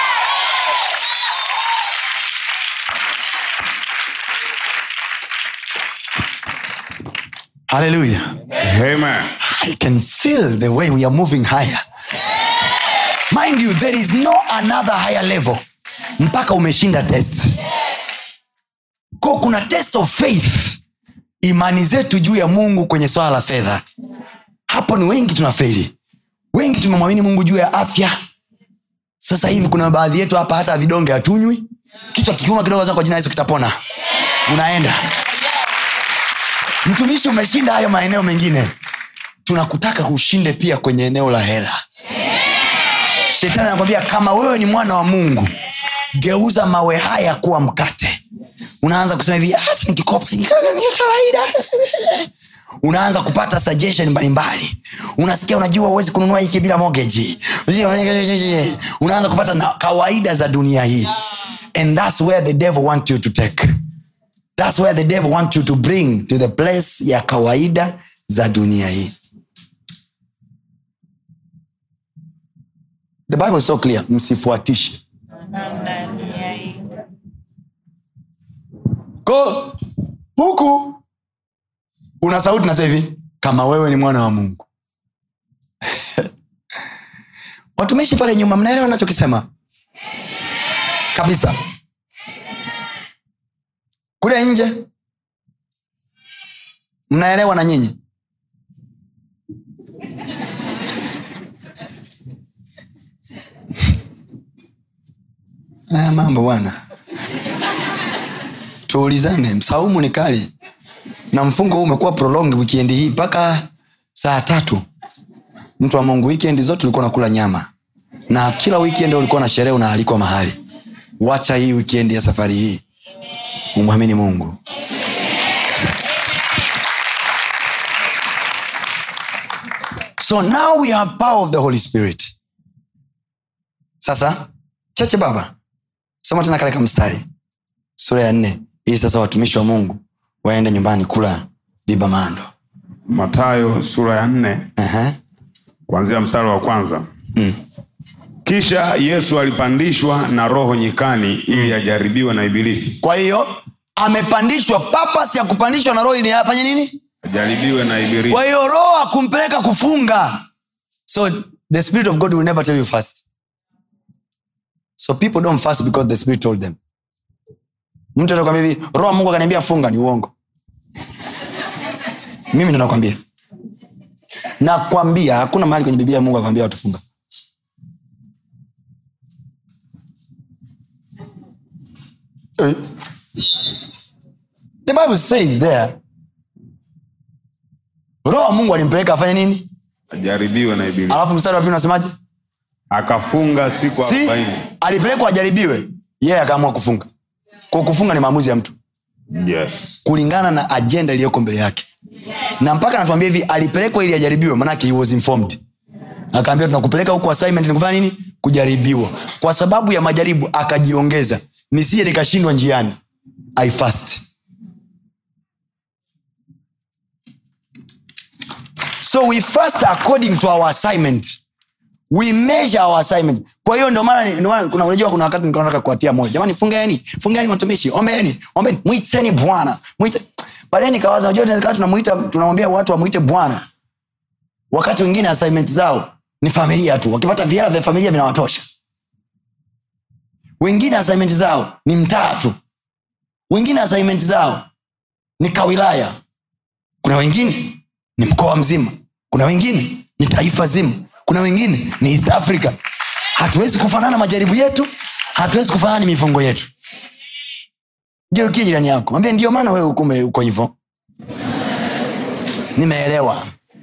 haleluya Amen. i can feel the way we are moving higher mind you there is no another higher level mpaka umeshinda test ko kuna test of faith imani zetu juu ya mungu kwenye swala la fedha hapo ni wengi tunafeli wengi tumemwamini mungu juu ya afya sasa hivi kuna baadhi yetu hapa hata vidonge hatunywi kichwa kikiuma kidogo za kwa jina la yesu kitapona unaenda mtumishi umeshinda hayo maeneo mengine tunakutaka ushinde pia kwenye eneo la hela shetani anakwambia kama wewe ni mwana wa mungu geuza mawe haya kuwa mkate unaanza kusema hivi hata nikikopa ni kawaida unaanza kupata suggestion mbalimbali unasikia unajua huwezi kununua hiki bila mortgage unaanza kupata na kawaida za dunia hii and thats where the devil want you to take thats where the devil want you to bring to the place ya kawaida za dunia hii the bible is so clear msifuatishe ko huku una sauti nasema hivi kama wewe ni mwana wa mungu watumishi pale nyuma mnaelewa nachokisema kabisa kule nje mnaelewa na nyinyi haya mambo bwana tuulizane msaumu ni kali na mfungo huu umekuwa prolonged wikendi hii mpaka saa tatu mtu wa mungu wikendi zote ulikuwa nakula nyama na kila weekend ulikuwa na sherehe unaalikwa mahali wacha hii wikendi ya safari hii umwamini mungu so now we have power of the holy spirit sasa chache baba soma tena kale kamstari sura ya nne ili sasa watumishi wa mungu waende nyumbani kula vibamando matayo sura ya nne uh-huh. kuanzia mstari wa kwanza mm. kisha yesu alipandishwa na roho nyikani ili ajaribiwe na ibilisi kwa hiyo amepandishwa papas ya kupandishwa na roho ili afanye nini ajaribiwe na ibilisi kwa hiyo roho akumpeleka kufunga so the spirit of god will never tell you fast so people don't fast because the spirit told them mtu anakwambia hivi roho wa mungu akaniambia funga ni uongo mimi ndo nakwambia nakwambia hakuna mahali kwenye biblia ya mungu akwambia watu funga Eh. the bible says there roho wa mungu alimpeleka afanye nini ajaribiwe na ibilisi alafu mstari wa pili unasemaje akafunga siku si arobaini alipelekwa ajaribiwe yeye yeah, akaamua kufunga kwa kufunga ni maamuzi ya mtu yes kulingana na ajenda iliyoko mbele yake na mpaka anatuambia hivi alipelekwa ili ajaribiwe manake he was informed akaambia tunakupeleka huku assignment ni kufanya nini kujaribiwa kwa sababu ya majaribu akajiongeza nisije nikashindwa njiani i fast so we fast according to our assignment we measure our assignment kwa hiyo ndio maana ndio maana kuna unajua kuna wakati nilikuwa nataka kuwatia moyo jamani fungeni fungeni watumishi ombeni ombeni mwiteni bwana mwite baadaye nikawaza unajua inawezekana tunamuita tunamwambia watu wamwite bwana wakati wengine assignment zao ni familia tu wakipata viara vya familia vinawatosha wengine assignment zao ni mtaa tu wengine assignment zao ni kawilaya kuna wengine ni mkoa mzima kuna wengine ni taifa zima kuna wengine ni east africa hatuwezi kufanana majaribu yetu hatuwezi kufanana ni mifungo yetu geukie jirani yako mwambie ndio maana wewe ukume uko hivo nimeelewa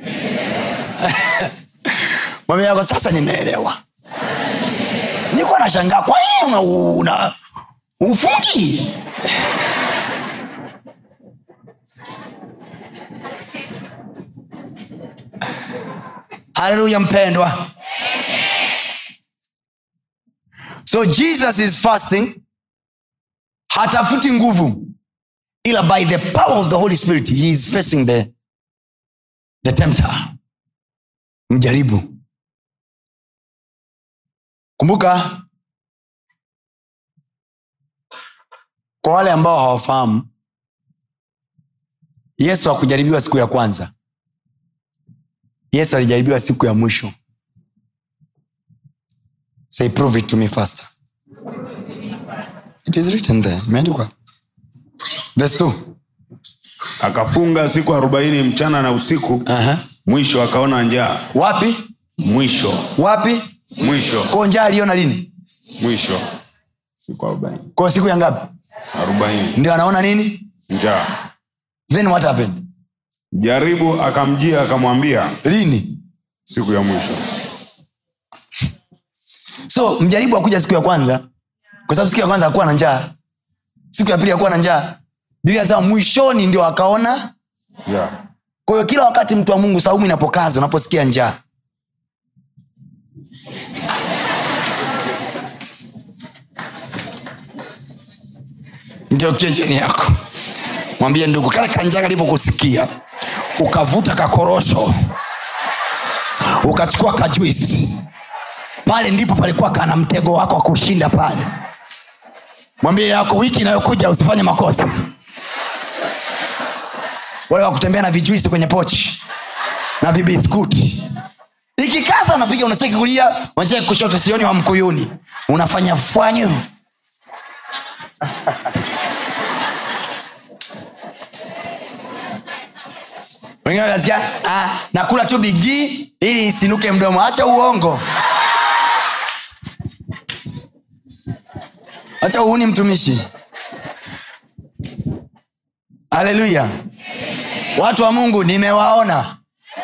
mwambie yako sasa nimeelewa nikuwa nashangaa kwa nini una, una ufungi haleluya mpendwa so jesus is fasting hatafuti nguvu ila by the power of the holy spirit he is facing the, the tempter mjaribu kumbuka kwa wale ambao hawafahamu yesu hakujaribiwa siku ya kwanza yesu alijaribiwa siku ya mwisho say prove it to me faster it is written there imeandikwa verse 2 akafunga siku arobaini mchana na usiku uh-huh. mwisho akaona njaa wapi mwisho wapi mwisho ko njaa aliona lini mwisho siku arobaini ko siku ya ngapi arobaini ndio anaona nini njaa then what happened jaribu akamjia akamwambia lini siku ya mwisho so mjaribu akuja siku ya kwanza kwa sababu siku ya kwanza akuwa na njaa siku ya pili akuwa na njaa biblia nasema mwishoni ndio akaona njaa kwa hiyo kila wakati mtu wa mungu saumu inapokaza unaposikia njaa ngeukie chini yako mwambie ndugu kale kanjaa kalipokusikia ukavuta kakorosho ukachukua kajuisi pale ndipo palikuwa kana mtego wako wa kushinda pale mwambie yako wiki inayokuja usifanye makosa wale wa kutembea na vijuisi kwenye pochi na vibiskuti ikikaza unapiga unacheki kulia unacheki kushoto sioni wa mkuyuni unafanya fwanyo wengine wanasikia ah, nakula tu bigi ili isinuke mdomo acha uongo acha uuni mtumishi haleluya watu wa mungu nimewaona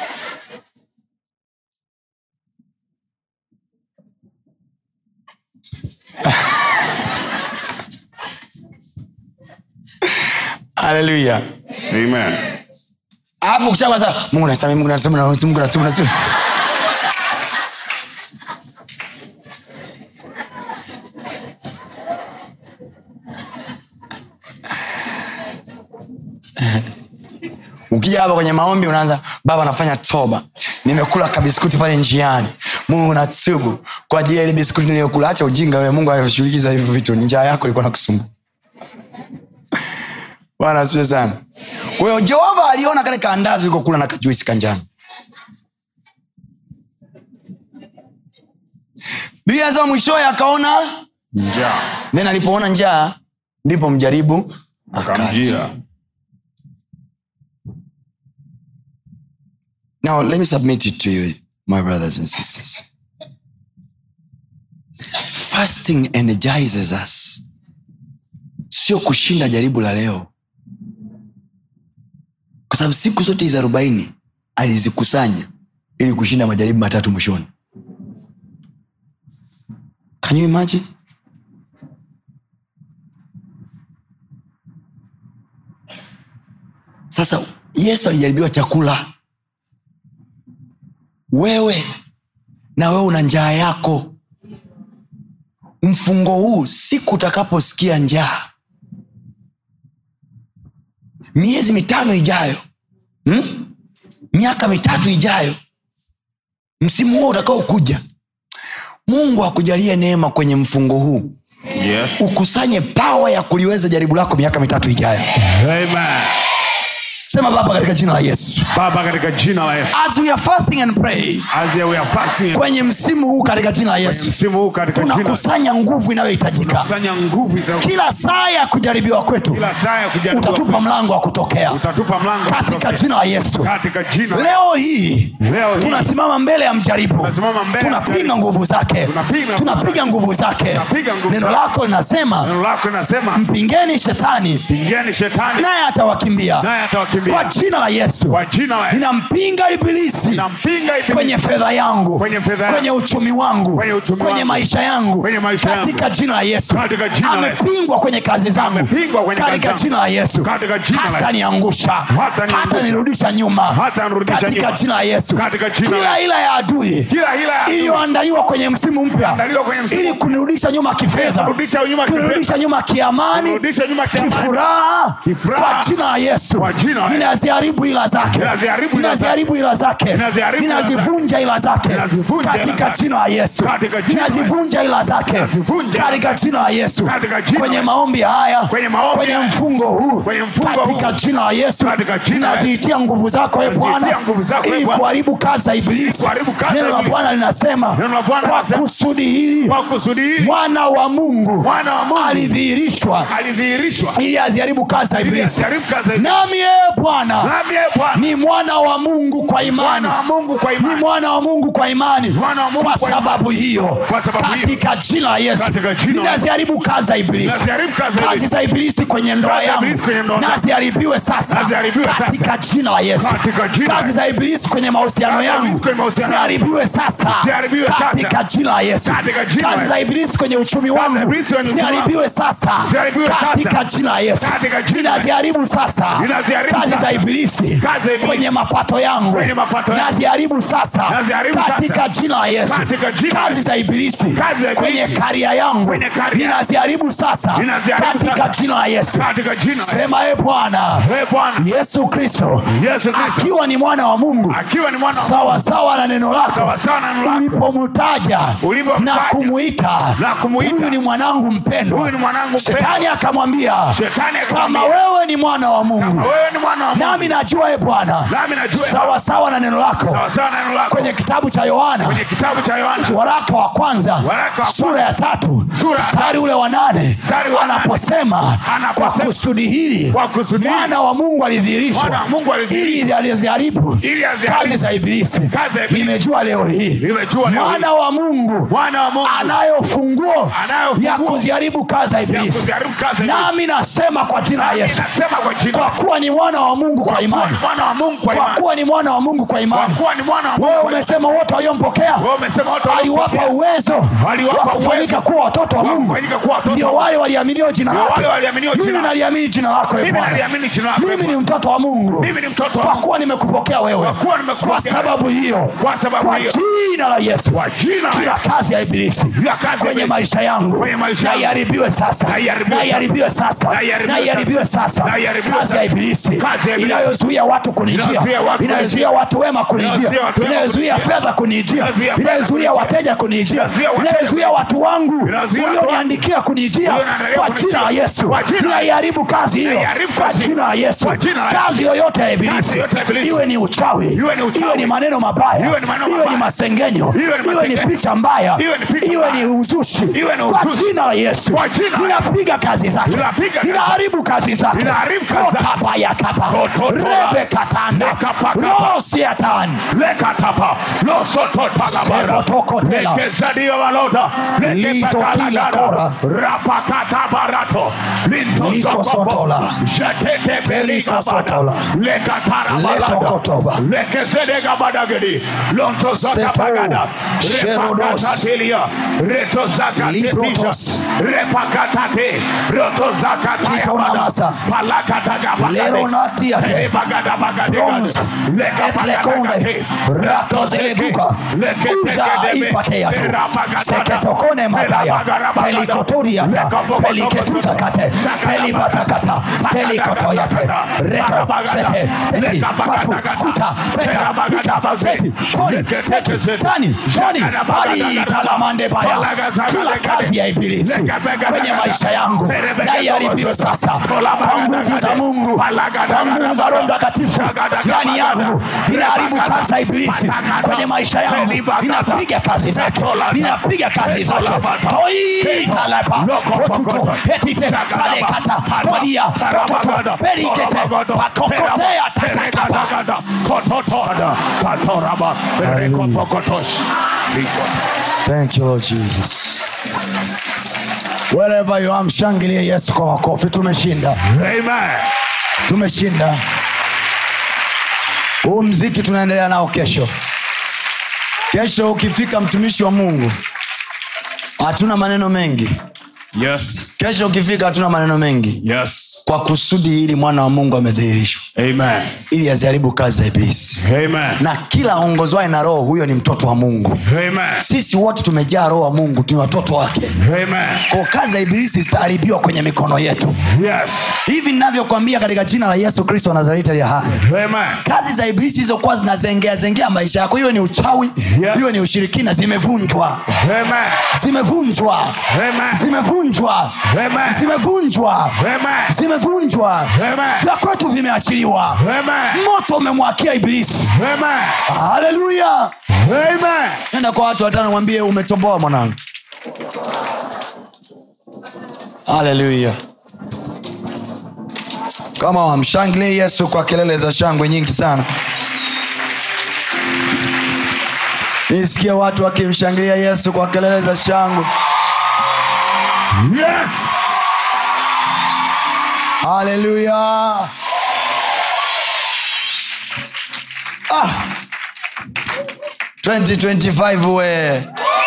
haleluya amen alafu ukishakuwa sasa mungu nasema mungu nasema mungu nasema nasema ukija hapa kwenye maombi unaanza baba nafanya toba nimekula kabiskuti pale njiani mungu natubu kwa ajili ya ile biskuti niliyokula acha ujinga wewe mungu ashughulikiza hivyo vitu ni njaa yako ilikuwa nakusumbua bwana asiwe sana kwa hiyo jehova aliona kale kaandazi ulikokula na kajuisi kanjano biblia nasema mwishowe akaona njaa then alipoona njaa ndipo mjaribu akaja akamjia Now, let me submit it to you, my brothers and sisters. Fasting energizes us, sio kushinda jaribu la leo, kwa sababu siku zote hizi arobaini alizikusanya ili kushinda majaribu matatu mwishoni. Can you imagine? Sasa Yesu alijaribiwa chakula wewe na wewe una njaa yako mfungo huu siku utakaposikia njaa miezi mitano ijayo hmm? miaka mitatu ijayo msimu huo utakaokuja mungu akujalie neema kwenye mfungo huu yes ukusanye pawa ya kuliweza jaribu lako miaka mitatu ijayo amen sema baba katika jina la yesu baba katika jina la yesu as we are fasting and pray as we are fasting kwenye msimu huu katika jina la yesu msimu huu katika jina la tunakusanya nguvu inayohitajika kusanya nguvu ita- kila saa ya kujaribiwa kwetu kila saa ya kujaribiwa utatupa mlango wa kutokea utatupa mlango wa katika kutokea. jina la yesu katika jina la- leo hii Leo hii. tunasimama mbele ya mjaribu Tunasimama mbele ya tunapiga mjaribu. nguvu zake Tunapiga- tunapiga nguvu zake Tunapiga nguvu neno zake. lako linasema neno lako linasema mpingeni shetani pingeni shetani naye atawakimbia naye atawakimbia kwa jina la yesu kwa jina la Yesu. ninampinga ibilisi nampinga ibilisi kwenye fedha yangu Kwenye fedha yangu. kwenye uchumi wangu Kwenye uchumi kwenye wangu. maisha yangu Kwenye maisha yangu. katika jina la yesu Katika jina la Yesu. amepingwa kwenye kazi zangu Amepingwa kwenye kazi katika zangu. jina la yesu Katika jina la Yesu. hataniangusha Hataniangusha. hatanirudisha nyuma Hatanirudisha katika nyuma. jina la yesu Katika jina la kila Yesu. ila ya adui kila hila ya adui iliyoandaliwa kwenye msimu mpya Iliyoandaliwa kwenye msimu ili kunirudisha nyuma kifedha Kurudisha nyuma kifedha. kunirudisha nyuma kiamani Kurudisha nyuma kiamani. kifuraha Kifuraha. kwa jina la yesu Kwa jina la Yesu. ninaziharibu ila zake Ninaziharibu ila zake. ninaziharibu ila zake Ninaziharibu ila zake. ninazivunja ila zake Ninazivunja ila katika zake. jina la yesu Katika jina la Yesu. ninazivunja ila zake Ninazivunja ila katika jina la yesu Katika jina la kwenye Yesu. maombi haya Kwenye maombi kwenye haya. mfungo huu Kwenye mfungo katika huu. jina la yesu Katika jina la Yesu. ninaziitia nguvu zako e bwana Ninaziitia nguvu zako, ee ili Bwana. kuharibu kazi za ibilisi kuharibu kazi za neno la ibilisi. bwana linasema Neno la Bwana kwa linasema, kusudi hili kwa kusudi hili mwana wa mungu Mwana wa Mungu. alidhihirishwa alidhihirishwa ili aziharibu kazi za ili ibilisi asiharibu kazi ya ibilisi. nami ee bwana nami ee Bwana ni mwana wa mungu kwa imani mwana wa Mungu kwa ni imani mwana wa mungu kwa imani Mwana wa Mungu kwa kwa imani. sababu hiyo Kwa sababu hiyo. katika jina la yesu Katika jina la Yesu. ninaziharibu kazi za ibilisi Ninaziharibu kazi za kazi ibilisi. za ibilisi kwenye ndoa Kazi za yangu ibilisi kwenye ndoa zangu. naziharibiwe sasa Naziharibiwe sasa. katika jina la yesu Katika jina la kazi Yesu. za ibilisi kwenye mahusiano Kazi za yangu ibilisi kwenye mahusiano yangu. ziharibiwe sasa Ziharibiwe sasa. katika jina la yesu Katika jina la kazi Yesu. za ibilisi kwenye uchumi za wangu ibilisi kwenye uchumi wangu. ziharibiwe sasa Ziharibiwe sasa. katika jina la yesu Katika jina la Yesu. ninaziharibu sasa Ninaziharibu kazi sasa. za ibilisi Kazi za ibilisi. kwenye mapato yangu Kwenye mapato yangu. naziharibu sasa Naziharibu sasa. katika jina la yesu Katika jina la kazi Yesu. za ibilisi Kazi za ibilisi. kwenye karia yangu Kwenye karia. ninaziharibu sasa Ninaziharibu katika sasa. jina la yesu katika jina la Yesu. sema e bwana Ee Bwana yesu kristo Yesu Kristo akiwa ni mwana wa mungu akiwa ni mwana wa sawa sawa na neno lako Sawa sawa na neno lako. ulipomtaja Ulipomtaja. na kumuita Na kumuita. huyu ni mwanangu mpendwa Huyu ni mwanangu mpendwa. shetani akamwambia Shetani kama akamwambia, wewe ni mwana wa mungu kama wewe ni mwana wa Mungu nami najua e bwana nami najua sawa sawa na neno lako sawa sawa na neno lako kwenye kitabu cha yohana kwenye kitabu cha Yohana waraka wa kwanza Waraka wa sura ya tatu Sura ya mstari ule wa nane Mstari wa nane. anaposema Anaposema, kwa kusudi hili kwa kusudi hili, mwana wa mungu alidhihirishwa Mwana wa Mungu alidhihirishwa, ili aliziharibu ili aziharibu kazi za ibilisi kazi za ibilisi. nimejua leo hii Nimejua leo hii. mwana wa mungu mwana wa Mungu anayo funguo Anayo ya funguo kuziharibu kazi za ya ibilisi kuziharibu kazi za ibilisi. nami nasema kwa jina la yesu Nasema kwa jina kwa kuwa ni mwana wa mungu kwa kuwa imani ni mwana wa Mungu kwa kwa imani kuwa ni mwana wa mungu kwa kwa imani kuwa ni mwana wa Mungu wewe kwa imani. umesema wote waliompokea Wewe umesema watu aliwapa waliopokea. uwezo Aliwapa wa kufanyika uwezo kuwa watoto wa wa mungu kufanyika kuwa watoto ndio wa Mungu. wale waliaminio jina Ndio lake wale waliaminio jina mimi lake. naliamini jina lako e Mimi Bwana. naliamini jina lako, e mimi ni Bwana. mtoto wa mungu Mimi ni mtoto wa kwa Mungu. kuwa nimekupokea wewe Kwa kuwa nimekupokea kwa sababu hiyo Kwa sababu kwa hiyo. jina la yesu Kwa jina la kila Yesu. kazi ya ibilisi Kila kazi ya kwenye ibilisi. maisha yangu Kwenye maisha na yangu. iharibiwe sasa Na iharibiwe na iharibiwe sasa Na iharibiwe na iharibiwe sasa Na iharibiwe kazi ya sasa. ibilisi Kazi ya ibilisi. inayozuia watu kunijia Inayozuia watu inayozuia watu wema kunijia Inayozuia watu wema inayozuia kunijia. fedha kunijia Inayozuia fedha inayozuia kunijia. wateja kunijia Inayozuia wateja inayozuia watu wangu Inayozuia watu ulioniandikia kunijia Ulioniandalia kwa kunijia. jina la yesu Kwa jina la Yesu. naiharibu kazi hiyo Naiharibu kwa kazi jina la yesu Kwa jina la Yesu. kazi yoyote ya Kazi ibilisi yoyote ya ibilisi. iwe ni uchawi Iwe ni uchawi. iwe ni maneno mabaya Iwe ni maneno iwe ni mabaya. masengenyo Iwe ni iwe ni masengenyo. picha mbaya Iwe ni picha iwe mbaya. ni uzushi Iwe ni kwa uzushi. jina la yesu Kwa jina la Yesu. ninapiga kazi zake Ninapiga kazi ninaharibu kazi zake Ninaharibu kazi zake. kotabayakapa Kototola. rebekatanda Lekapakapa. rosiatan lekatapa losototalabara Sebotokotela. lekezadio valoda Lizotila kora. rapakatabarato Likosotola. Likosotola. Letokotoba. lekezedegabadagedi lontozakapagada Seto. Sherodos. repakatatilia retozakatetisha Librotos. repakatate rotozakatayabada Kitonamasa. palakatagabagade Leronatiate. Bronze. Etlekonde. Ratozeleduka. Uza ipateatu. Seketokone mataya. Pelikotoriata. Peliketuzakate. Pelibasakata. Pelikotoyate. Reto. Sete. Teti. Patu. Kuta. Peta. Pita. Peti. Poli. Peti. Tani. Tani. Pali. Talamande baya. Kila kazi ya ibilisi kwenye maisha yangu na iharibiwe sasa kwa nguvu za Mungu, kwa kwa nguvu za roho mtakatifu ndani yangu ninaharibu kazi ya ibilisi kwenye maisha yangu ninapiga kazi zake ninapiga kazi zake toitalapa rotuto etite alekata todia rototo perikete pakokotea tatakapa Thank you, Lord Jesus. Wherever you are, mshangilie Yesu kwa makofi. Tumeshinda, tumeshinda. Huu mziki tunaendelea nao kesho. Kesho ukifika, mtumishi wa Mungu, hatuna maneno mengi. Yes. Kesho ukifika, hatuna maneno mengi, Yes. kwa kusudi hili mwana wa Mungu amedhihirishwa Amen. ili aziharibu kazi za Ibilisi, Amen. na kila aongozwaye na Roho huyo ni mtoto wa Mungu. Amen. Sisi wote tumejaa Roho wa Mungu, ni watoto wake. Amen. kwa kazi za ibilisi zitaharibiwa kwenye mikono yetu Yes. hivi ninavyokwambia katika jina la yesu kristo wa nazareti aliye hai Amen. kazi za ibilisi hizokuwa zinazengea zengea maisha yako hiyo ni uchawi Yes. hiyo ni ushirikina zimevunjwa Amen. zimevunjwa Amen. zimevunjwa Amen. zimevunjwa Amen. zimevunjwa Amen. vya kwetu vimeachiliwa Amen. moto umemwakia ibilisi Amen. haleluya Amen. nenda kwa watu watano mwambie umetoboa mwanangu haleluya kama wamshangilie yesu kwa kelele za shangwe nyingi sana nisikie watu wakimshangilia yesu kwa kelele za shangwe Yes. haleluya ah. 2025 we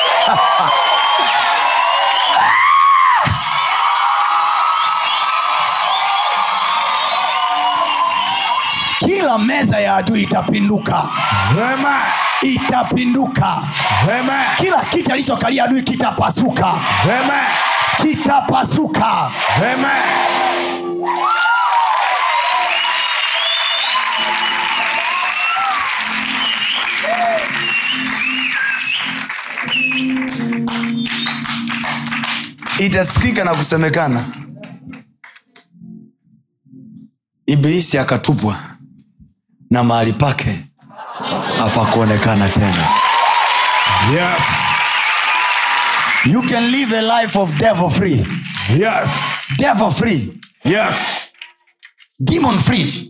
kila meza ya adui itapinduka Amen. itapinduka Amen. kila kiti alichokalia adui kitapasuka Amen. kitapasuka Amen. itasikika na kusemekana ibilisi akatupwa na mahali pake hapakuonekana tena Yes. you can live a life of devil free Yes. devil free Yes. demon free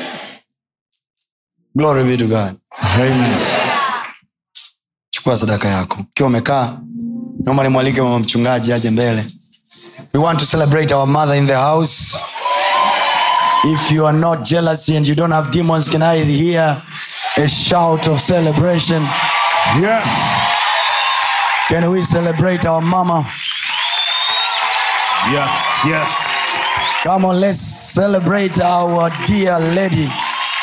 glory be to god Amen. chukua sadaka yako ukiwa umekaa naomba nimwalike mama mchungaji aje mbele we want to celebrate our mother in the house if you are not jealous and you don't have demons can i hear a shout of celebration Yes. can we celebrate our mama Yes. Yes. come on let's celebrate our dear lady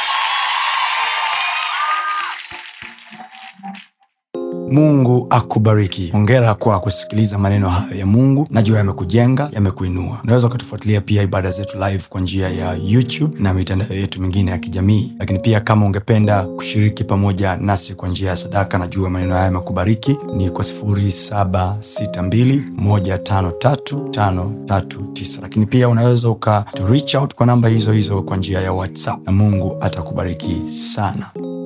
mungu akubariki ongera kwa kusikiliza maneno hayo ya mungu najua yamekujenga yamekuinua unaweza ukatufuatilia pia ibada zetu live kwa njia ya youtube na mitandao yetu mingine ya kijamii lakini pia kama ungependa kushiriki pamoja nasi kwa njia ya sadaka najua maneno haya yamekubariki ni kwa 762153539 lakini pia unaweza uka to reach out kwa namba hizo hizo kwa njia ya whatsapp na mungu atakubariki sana